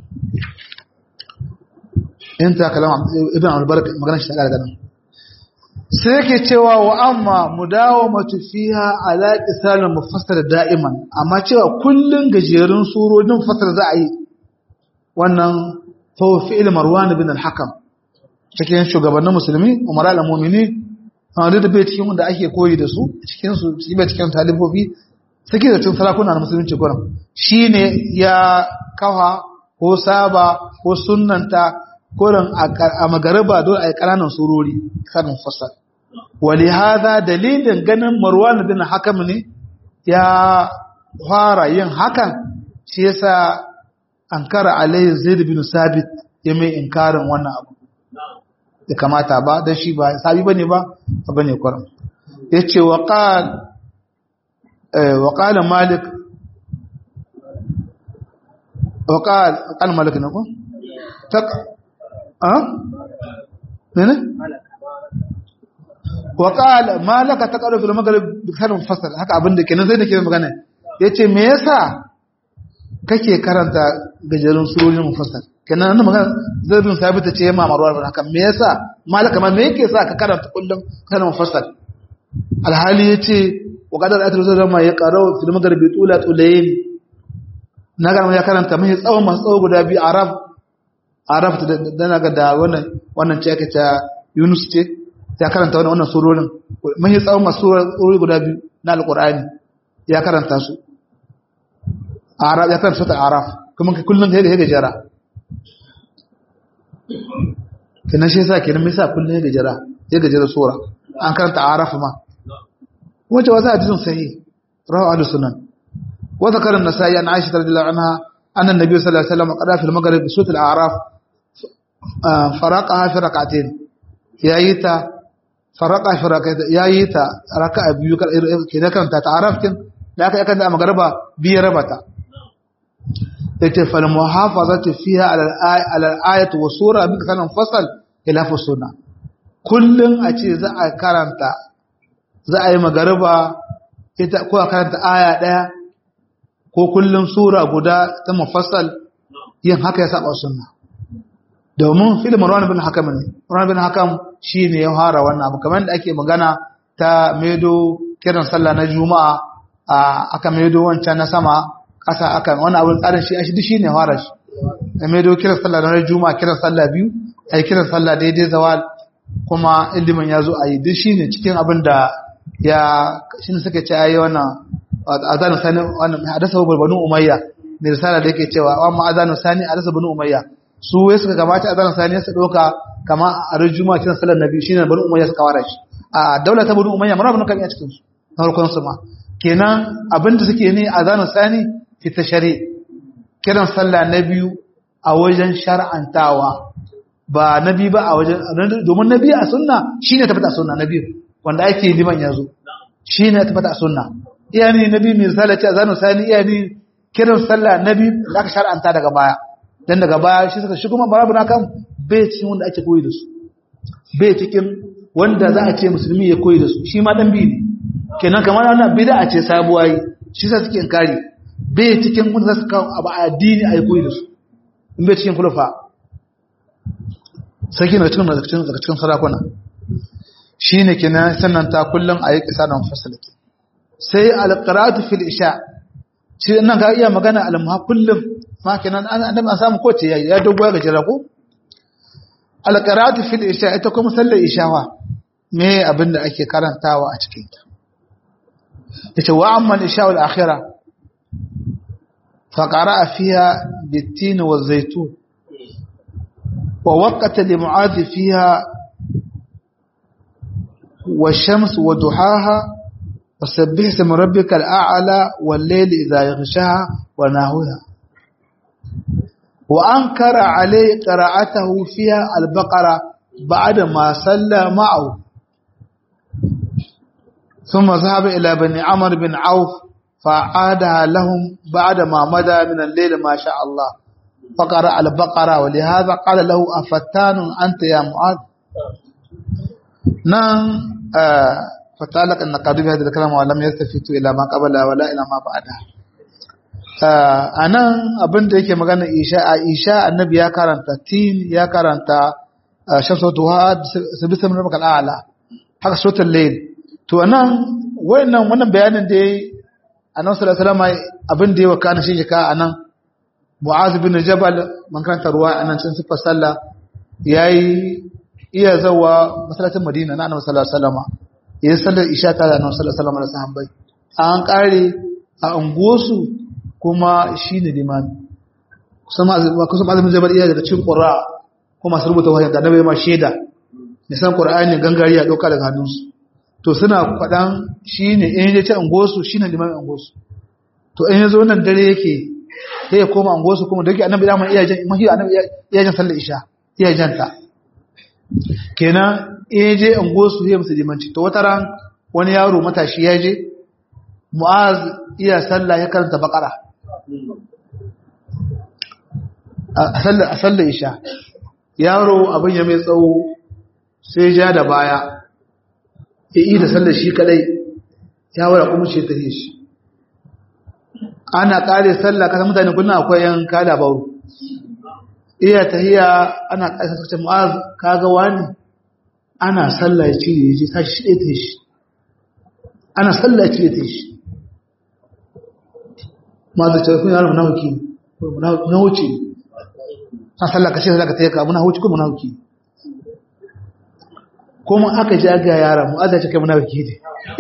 in ta kalama ibn al-barak magana shi daga nan sai yake cewa wa amma mudawamatu fiha ala qisalin mufassal da'iman amma cewa kullun gajerun surorin mufassal za a yi wannan fa fi'il marwan ibn al-hakam cikin shugabannin musulmi umara al-mu'mini wanda da bai cikin wanda ake koyi da su cikin su bai cikin talibobi suke da cin sarakuna na musulunci gurin shi ne ya kawa ko saba ko sunanta gurin a magariba don a yi ƙananan surori kanin fasa wali haza dalilin ganin marwan bin hakam ne ya fara yin hakan shi yasa an kara alayhi zaid bin sabit ya mai inkarin wannan abu ya kamata ba don shi ba sabi bane ba bane kurin yace wa qala وقال مالك وقال قال مالك نقول تق ها هنا وقال مالك تقرأ في المغرب بكثر مفصل haka abin da kenan sai da ke magana yace me yasa kake karanta gajerun surorin mufassal kenan nan magana zabin sabita ce ma marwar haka me yasa malaka ma me yake sa ka karanta kullum kana mufassal alhali yace وقدر أتر زما يقرأ في المغرب طولة طولين نغا ya karanta mai tsawon masu tsawo guda biyu arab arab da naga da wannan wannan ce aka ta Yunus ce ya karanta wannan wannan surorin mai tsawon masu surori guda biyu na alqur'ani ya karanta su arab ya karanta ta arab kuma kullun da yake jara kenan shi yasa kenan me yasa kullun yake jara ya gaji da sura an karanta araf ma wace wasu hadisin sahih rawu ahlus sunan wa zakara an-nasa'i an aisha radhiyallahu anha anna an-nabiy sallallahu alaihi wasallam qada fi al-maghrib bi surat al-a'raf faraqaha fi rak'atayn yayi ta faraqa fi rak'atayn yayi ta raka'a biyu kenan karanta ta araf kin da aka yakan da magriba biyu rabata yace fal muhafazatu fiha ala al-ayati wa sura bi kanan fasal ila fi sunna kullun a ce za a karanta za a yi magariba ita ko a karanta aya daya ko kullun sura guda ta mufassal yin haka ya saba sunna domin fil marwan bin hakam ne marwan bin hakam shine ya fara wannan abu kamar da ake magana ta medo kiran sallah na juma'a aka medo wancan na sama kasa akan wani abin tsarin shi shi duk shine fara shi da mai do kiran sallah na juma'a kiran sallah biyu ai kiran sallah daidai zawal kuma ilimin ya zo a yi duk shine cikin abin da ya shine suka ce ayi wannan azanu sani wannan hadasa banu umayya ne risala da yake cewa amma azanu sani hadasa banu umayya su wai suka gabata azanu sani su doka kama a ran juma'a kiran sallar nabi shine banu umayya suka wara shi a daular ta banu umayya mara banu kan iya cikin su na farkon su ma kenan abin da suke ne azanu sani fita shari kiran sallah na biyu a wajen shar'antawa ba na biyu ba a wajen domin na biyu a sunna shi ne tafata a sunna na biyu wanda ake liman ya zo shi ne tafata a sunna iya ne na biyu mai misali ce a zanen sani iya ne kiran sallah na biyu da aka shar'anta daga baya dan daga baya shi suka shi kuma barabu na kan bai cikin wanda ake koyi da su bai cikin wanda za a ce musulmi ya koyi da su shi ma dan biyu ne kenan kamar wannan bid'a ce sabuwa yi shi sa suke inkari bai cikin wanda za su kawo abu a addini a yi koyi da su in bai cikin kulufa sarki na cikin daga cikin sarakuna shi ne ke nan sannan ta kullum a yi kisa da mafasalaki sai alƙaratu fil isha shi nan ka iya magana almuha kullum ma ke nan an an samu kowace yayi ya dogo ga jira ko alƙaratu fil isha ita kuma sallar ishawa me abin da ake karantawa a cikin ta yace wa amma isha wal akhirah فقرأ فيها بالتين والزيتون ووقت لمعاذ فيها والشمس وضحاها وسبح اسم ربك الأعلى والليل إذا يغشاها وناهوها وأنكر عليه قراءته فيها البقرة بعد ما صلى معه ثم ذهب إلى بني عمرو بن عوف فعادها لهم بعد ما مدى من الليل ما شاء الله فقرأ البقرة ولهذا قال له أفتان أنت يا معاذ نعم آه فتعلق أن قادوا بهذا الكلام ولم يلتفتوا إلى ما قبلها ولا إلى ما بعدها a nan abin da yake magana isha a isha annabi ya karanta tin ya karanta shamsu duha sabi samin rabaka al'ala haka sotar layl to anan wannan wannan bayanin da annabi sallallahu alaihi wasallam abin da ya wakana shi jika anan mu'az bin jabal man karanta ruwa anan cin sifar sallah yayi iya zawa masallacin madina na annabi sallallahu alaihi wasallam yayin sallar isha ta da annabi sallallahu alaihi wasallam da sahabbai an kare a unguwarsu kuma shine limami kusan kusan azumin jabal iya daga cikin qur'a kuma su rubuta wahayi da annabi ma sheda ne san qur'ani gangari ya dauka daga hannunsu to suna faɗan shi ne in ya ce angosu shi ne limamin angosu to in ya zo nan dare yake sai ya koma angosu kuma da yake annabi da iya jan mahi annabi iya jan sallar isha iya jan ta kenan in ya je angosu ya musu limanci to wata ran wani yaro matashi ya je mu'az iya sallah ya karanta bakara a sallar isha yaro abin ya mai tsawo sai ja da baya ya yi da sallar shi kadai ya wara kuma ce ta shi ana kare sallah kasa mutane kuna akwai yan kada bauru iya tahiya ana kasa sace mu'az kaga wani ana sallah ya cire ya ce ta shi ɗaya ta shi ana sallah ya cire ta shi ma da cewa kun yaro munafiki na wuce a sallah kashe zaka tayi ka munafiki ko munafiki kuma aka ji aga yaran mu Allah ya kai munafiki ne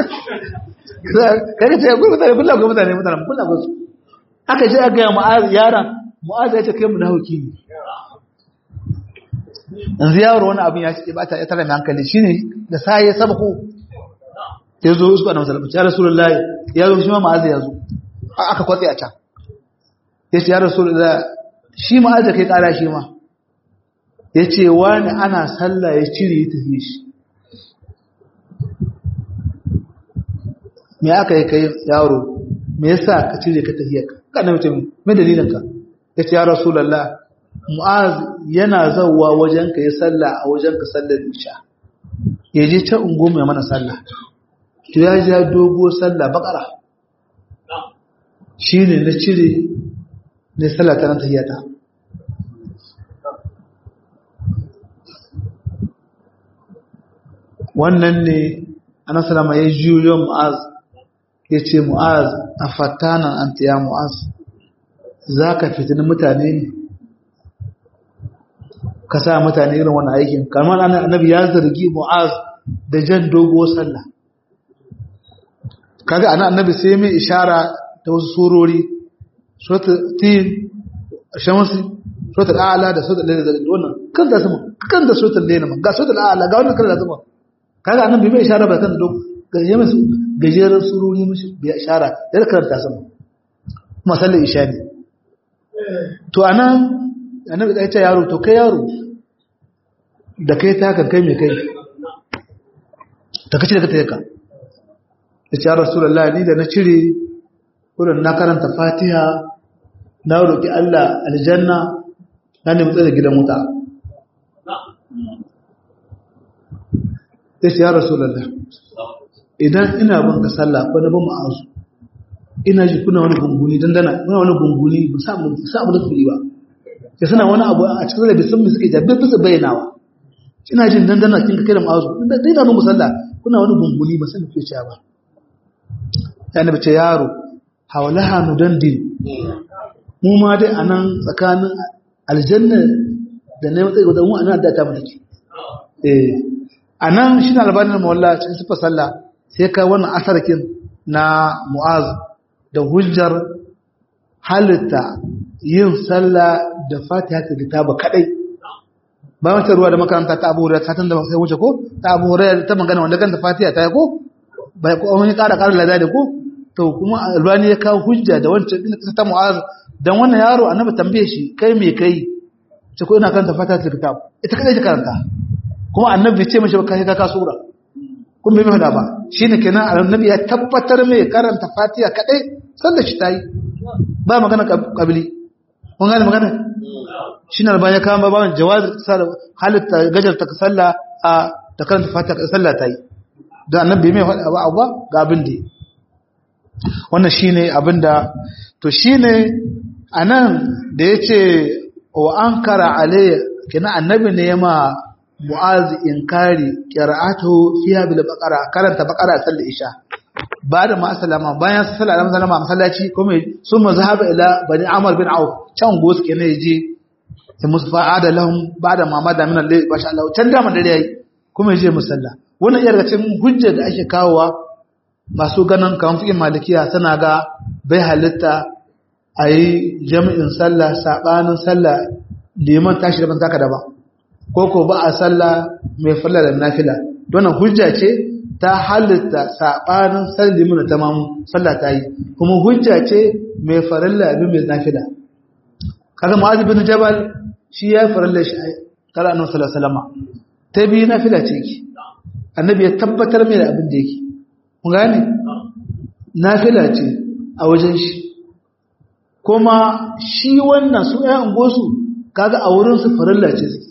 kaga ce ku mutane kullu ga mutane mutane kullu ga su aka ji aga mu yaran mu'aza ya ce kai munafiki ne yanzu yaro wani abin ya ce ba ta tara mai hankali shine da sai ya sabako ya zo su annabi sallallahu ya rasulullahi ya zo shi ma ma'azi ya zo aka kwatse a can ya ce ya rasulullahi shi ma'azi kai kara shi ma ya ce wani ana sallah ya cire ya tafi shi me aka yi kai yaro me yasa ka cire ka tafiya ka kana mutum me dalilin ka ya ce ya rasulullah mu'az yana zawwa wajen ka ya sallah a wajen ka sallar isha ya je ta ungo mai mana sallah to ya ja dogo sallah bakara shine na cire ne sallah ta nan tahiyata wannan ne anasalama ya juyo mu'az ya ce mu'az a fatanan an ya mu'az za ka fitini mutane ne ka sa mutane irin wani aikin kamar annabi ya zargi mu'az da jan dogo sallah kaga ana annabi sai mai ishara da wasu surori suratul tin shamsi suratul a'la da suratul layl da wannan kan da sama kan da suratul layl ga suratul a'la ga wannan kan da sama kaga annabi bai ishara ba kan da gaje musu gajeren surori musu bai ishara da karanta sama kuma sallar isha ne to anan annabi ya ce yaro to kai yaro da kai ta kan kai mai kai ta kace da kai ka ya ce rasulallah ni da na cire wurin na karanta fatiha na roƙi Allah aljanna na nemi tsaye da gidan wuta ya ce ya rasulallah idan ina bin ka sallah ko na bin ma'azu ina ji kuna wani gunguni dandana kuna wani gunguni ba sa abu da kuli ba ya suna wani abu a cikin da bisan suke jabe bisa bayyanawa ina jin dandana kin ka kai da ma'azu dai na bin musalla kuna wani gunguni ba san ke cewa ba ya nabi ce yaro hawalaha nudandin mu ma dai anan tsakanin aljanna da na matsayi da mu anan da ta mulki eh anan shine albanin mawalla cikin sifar sallah sai ka wannan asarkin na mu'az da hujjar halitta yin sallah da fatiha ta kitaba kadai ba mata ruwa da makaranta ta abu hurairah satan da sai wuce ko ta abu hurairah ta magana wanda kanta fatiha ta yi ko bai ko wani ƙara ƙara lada da ko to kuma albani ya kawo hujja da wancan din kasa ta mu'az dan wannan yaro annabi tambaye shi kai me kai ce ko ina karanta fatiha ta kitab ita kadai ta karanta kuma annabi ce mishi kai ka ka sura kun bai fada ba shine kenan annabi ya tabbatar mai karanta fatiha kadai sallar shi tayi ba magana kabili kun gane magana shine albani ya kawo baban jawaz halitta gajar ta sallah a ta karanta fatiha sallah tayi da annabi mai faɗa ba abu ga abin da wannan shine abin da to shine anan da yace wa ankara alayya kina annabi ne ma mu'az inkari qira'atu fiha bil baqara karanta baqara sallar isha ba da ma sallama bayan sallar da sallama masallaci kuma sun mazhaba ila bani amr bin auf can gos kenan yaje sai musu fa'ada lahum ba da mamada min Allah masha Allah can da man dare yayi kuma yaje musalla wannan iya daga cikin hujja da ake kawowa masu ganin kamar fikin malikiya suna ga bai halitta a yi jami'in sallah saɓanin sallah liman tashi da taka da ba ko ko ba a sallah mai falla da nafila wannan hujja ce ta halitta saɓanin sallah liman da tamamu sallah ta yi kuma hujja ce mai farilla abin mai nafila kaga ma'azi bin jabal shi ya farilla shi kala annabi sallallahu alaihi wasallam ta biyu nafila ce ki annabi ya tabbatar mai da abin da yake kun gane nafila ce a wajen shi kuma shi wannan su ɗayan gosu kaga a wurin su farilla ce suke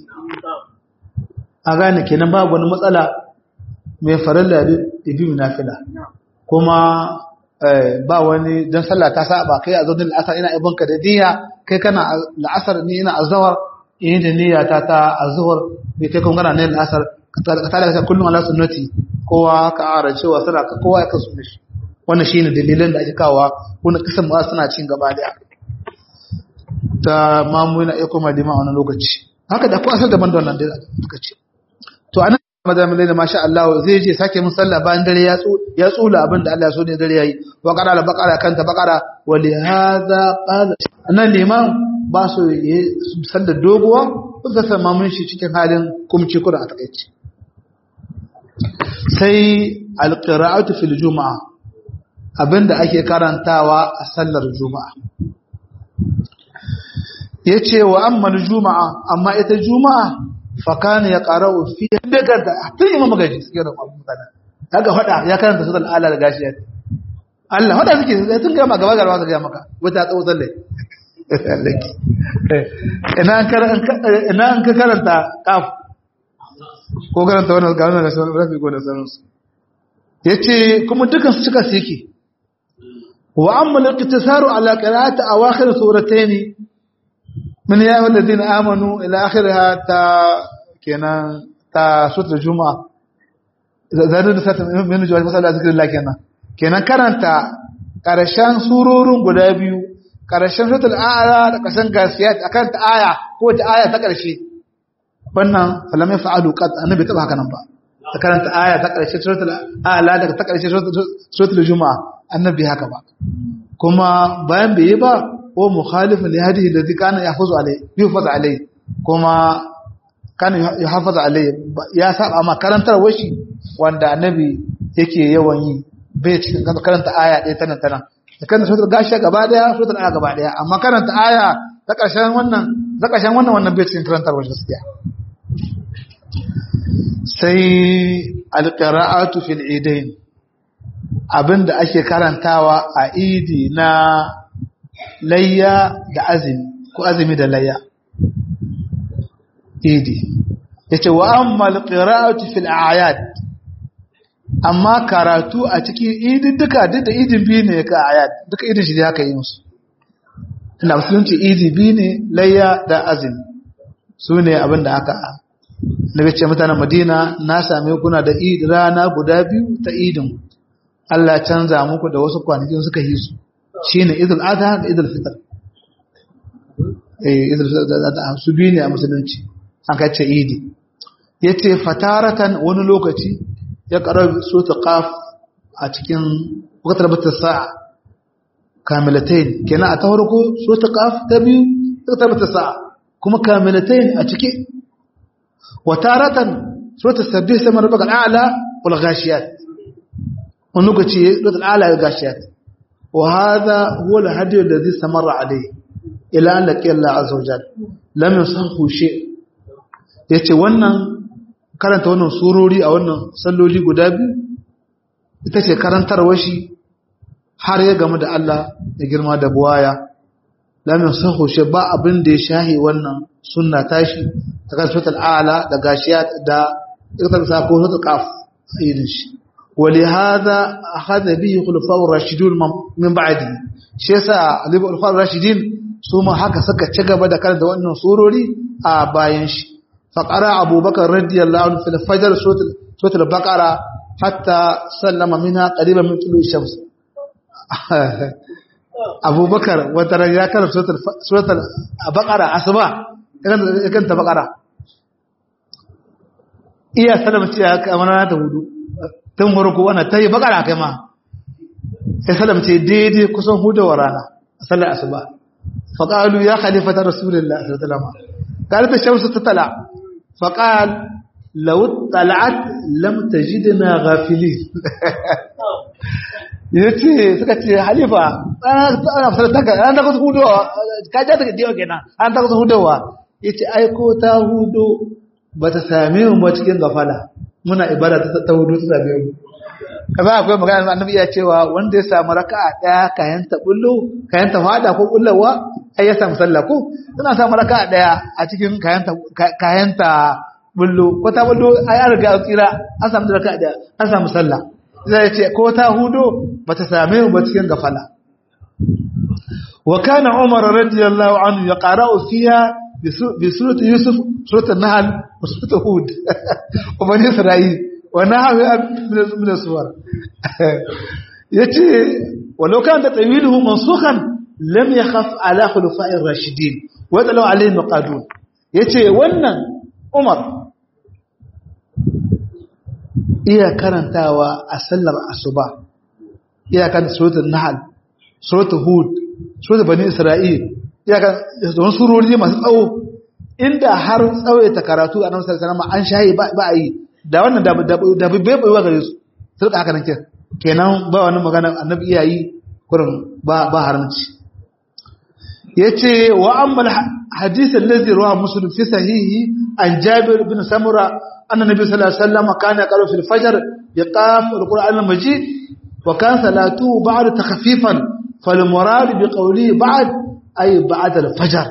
a gane kenan babu wani matsala mai farilla da bi nafila kuma ba wani don sallah ta saba kai a zaunin la'asar ina ibonka da niyya kai kana la'asar ni ina azawar in da niyya ta ta azuhur bai kai kun gana ne la'asar ka tada ka kullum ala sunnati kowa ka ara cewa sana ka kowa ya kasu shi wannan shine dalilan da ake kawo wannan kasan ma suna cin gaba da ta mamu yana iya koma lima a wannan lokaci haka da ko asal daban da wannan da suka ce to anan madamin da masha Allah zai je sake mun sallah bayan dare ya ya tsula abin da Allah ya so ne dare yayi wa qara al baqara kanta baqara wa li hadha qala anan liman ba su yi sallar doguwa suka sama mun shi cikin halin kumci kuda a takaici sai alqira'atu fil juma'a abinda ake karantawa a sallar juma'a yace wa amma juma'a amma ita juma'a fa kana ya qara'u fi daga da tun imam magaji suke da mutane kaga fada ya karanta suratul ala da gashi Allah fada suke tun ga gaba gaba su ga maka wata tsawo sallai ina an ka karanta kaf ko karanta wannan ga wannan rasul rafi ko da sanarsu yace kuma dukan su cika su yake wa amma al-iqtisaru ala qira'ati awakhir suratayn min ya ayyuhal ladina amanu ila akhirha ta kenan ta sutra juma'a zanen da sata min jawab masala zikrillah kenan kenan karanta karshen surorin guda biyu karshen suratul a'la da karshen gasiyat akan ta aya ko ta aya ta karshe wannan falamai fa'alu qad annabi taba haka nan ba ta karanta aya ta karshe suratul a'la da ta karshe suratul juma'a annabi haka ba kuma bayan bai yi ba ko mukhalifin li hadihi alladhi kana yahfazu alai yuhfaz alai kuma kana yahfaz alai ya saba ma karantar washi wanda annabi yake yawan yi bai cikin karanta aya ɗaya tana tana da kan suratul gashi gaba daya suratul aya gaba daya amma karanta aya ta ƙarshen wannan ta ƙarshen wannan wannan bai cikin karantar wajen gaskiya sai alqira'atu fil idain abinda ake karantawa a idi na layya da azumi ko azumi da layya idi yace wa amma alqira'atu fil a'yad amma karatu a cikin idin duka duk da idin biyu ne ka ayat duka idin shi haka yi musu ina musulunci idi biyu ne layya da azumi su ne abin da aka na ce mutanen madina na same kuna da rana guda biyu ta idin Allah canza muku da wasu kwanakin suka yi su shine idul adha da idul fitr eh idul fitr su biyu ne a musulunci an kace idi yace fataratan wani lokaci ya ƙarar sota ƙaf a cikin wakatar bata sa'a kamilatain kenan a ta farko sota ƙaf ta biyu wakatar bata sa'a kuma kamilatain a ciki wataratan sota sabbi sai mara bakar ala wal gashiyat wani lokaci sota ala ya gashiyat wa hada huwa al hadi alladhi samarra alayhi ila an laqiya Allah azza wa jalla lam yusahu shay yace wannan karanta wannan surori a wannan salloli guda biyu ita ce karantarwar shi har ya gamu da Allah da girma da buwaya lamin saho shi ba abin da ya shahi wannan sunna tashi ta kan sutul ala da gashiya da iktar sa ko sutul qaf irin shi wali hada akhadha bihi khulafa'ur rashidun min ba'di shi yasa alibu khulafa'ur rashidin su ma haka suka ci gaba da karanta wannan surori a bayan shi فقرأ أبو بكر رضي الله عنه في الفجر سورة البقرة حتى سلم منها قريبا من طلوع الشمس أبو بكر وترى يا كان سورة البقرة أصبع كانت بقرة iya salama ce haka amana ta hudu tun farko ana ta yi bakara kai ma sai salam ce daidai kusan hudawar rana a sallar asuba faƙalu ya khalifata rasulullah sallallahu alaihi wasallam قالت الشمس تطلع فقال لو اطلعت لم تجدنا غافلين yace suka ce halifa ana fitar daga an ta kusa hudowa ka ja daga diwa kenan an ta kusa hudowa yace ai ko ta hudo ba ta same mu ba cikin gafala muna ibada ta ta hudo ta same mu kaza akwai magana annabi ya cewa wanda ya samu raka'a daya kayan ta bullo kayan ta fada ko bullawa ai ya samu sallah ko suna samu raka'a daya a cikin kayan ta kayan ta bullo ko ta bullo ai an riga tsira an samu raka'a daya an samu sallah zai ce ko ta hudo bata same mu ba cikin gafala wa kana umar radiyallahu anhu yaqra'u fiha bi surati yusuf surati an-nahl wa surati hud wa bani isra'il wa nahwi min as-suwar yace walau kana tawiluhu mansukhan lam yakhaf ala khulafa'ir rashidin wa yadlu alayhi maqadun yace wannan umar iya karantawa a sallar asuba iya kan suratul nahl suratul hud suratul bani isra'il iya kan don surori masu tsawo inda har tsawaita karatu a nan sallallahu an shayi ba a yi da wannan da bai bai gare su sai da haka nan kenan ba wani magana annabi iyayi kurin ba ba haramci yace wa ammal hadith allazi rawahu muslim fi sahihi an jabir bin samura anna nabi sallallahu alaihi wasallam kana yaqra fil fajr biqaf alquran almajid wa kan salatu ba'da takhfifan fal murad biqawli ba'd ay ba'da alfajr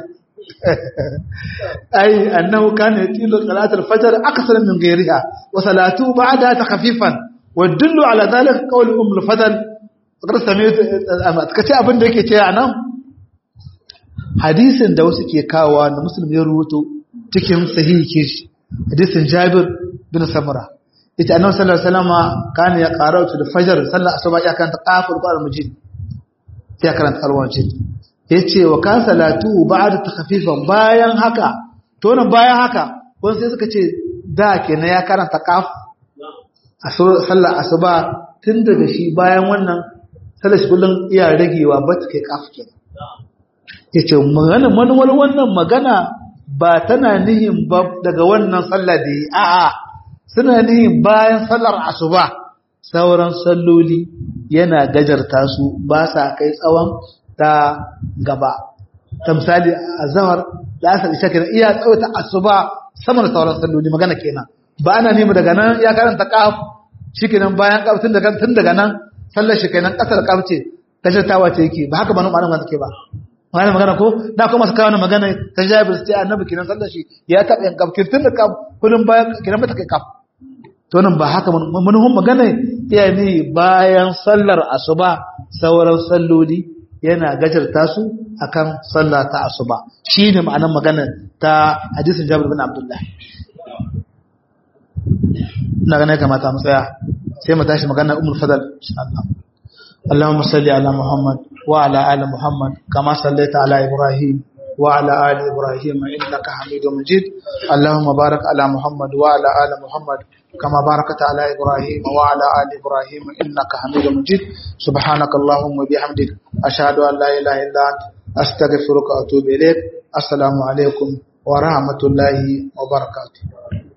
ay annahu kana yatilu salat alfajr akthar min ghayriha wa salatu ba'da takhfifan wa dullu ala dhalik qawl umm alfadl qad sami'tu kace abin da yake ce anan hadisin da wasu ke kawowa da musulmi ya rubuto cikin sahihi ke shi hadisin jabir bin samura ita annabi sallallahu alaihi wasallam kana ya qara'u da fajr sallar asuba ya karanta qafur qur'an mujid ya karanta alwajid yace wa kan salatu ba'da takhfifan bayan haka to nan bayan haka wani sai suka ce da kenan ya karanta qaf sallar asuba tun daga shi bayan wannan sallar shi kullun iya ragewa ba ta kai qaf kenan ya ce manuwar wannan magana ba tana nihin ba daga wannan sallah da yi a'a suna nihin bayan sallar asuba sauran salloli yana gajarta su ba sa kai tsawon ta gaba ta misali a zawar da asa isha kenan iya tsawata asuba sama da sauran salloli magana kenan ba ana nemi daga nan ya karanta kaf shi kenan bayan kaf tun daga nan sallar shi kenan kasar kaf ce gajartawa ce yake ba haka ba nan ma'ana take ba wani magana ko da kuma su kawo magana ta jabir sai annabi kiran sallar shi ya taɓa yan kafkin tun da kaf kullum bayan kiran mata kai kaf to nan ba haka manuhun magana iya ne bayan sallar asuba sauran salloli yana gajarta su akan sallah ta asuba shine ma'anar magana ta hadisin jabir bin abdullah ina ganin kamata mu tsaya sai mu tashi magana umul fadal insha Allah اللهم صل على محمد وعلى آل محمد كما صليت على إبراهيم وعلى آل إبراهيم إنك حميد مجيد اللهم بارك على محمد وعلى آل محمد كما باركت على إبراهيم وعلى آل إبراهيم إنك حميد مجيد سبحانك اللهم وبحمدك أشهد أن لا إله إلا أنت أستغفرك وأتوب إليك السلام عليكم ورحمة الله وبركاته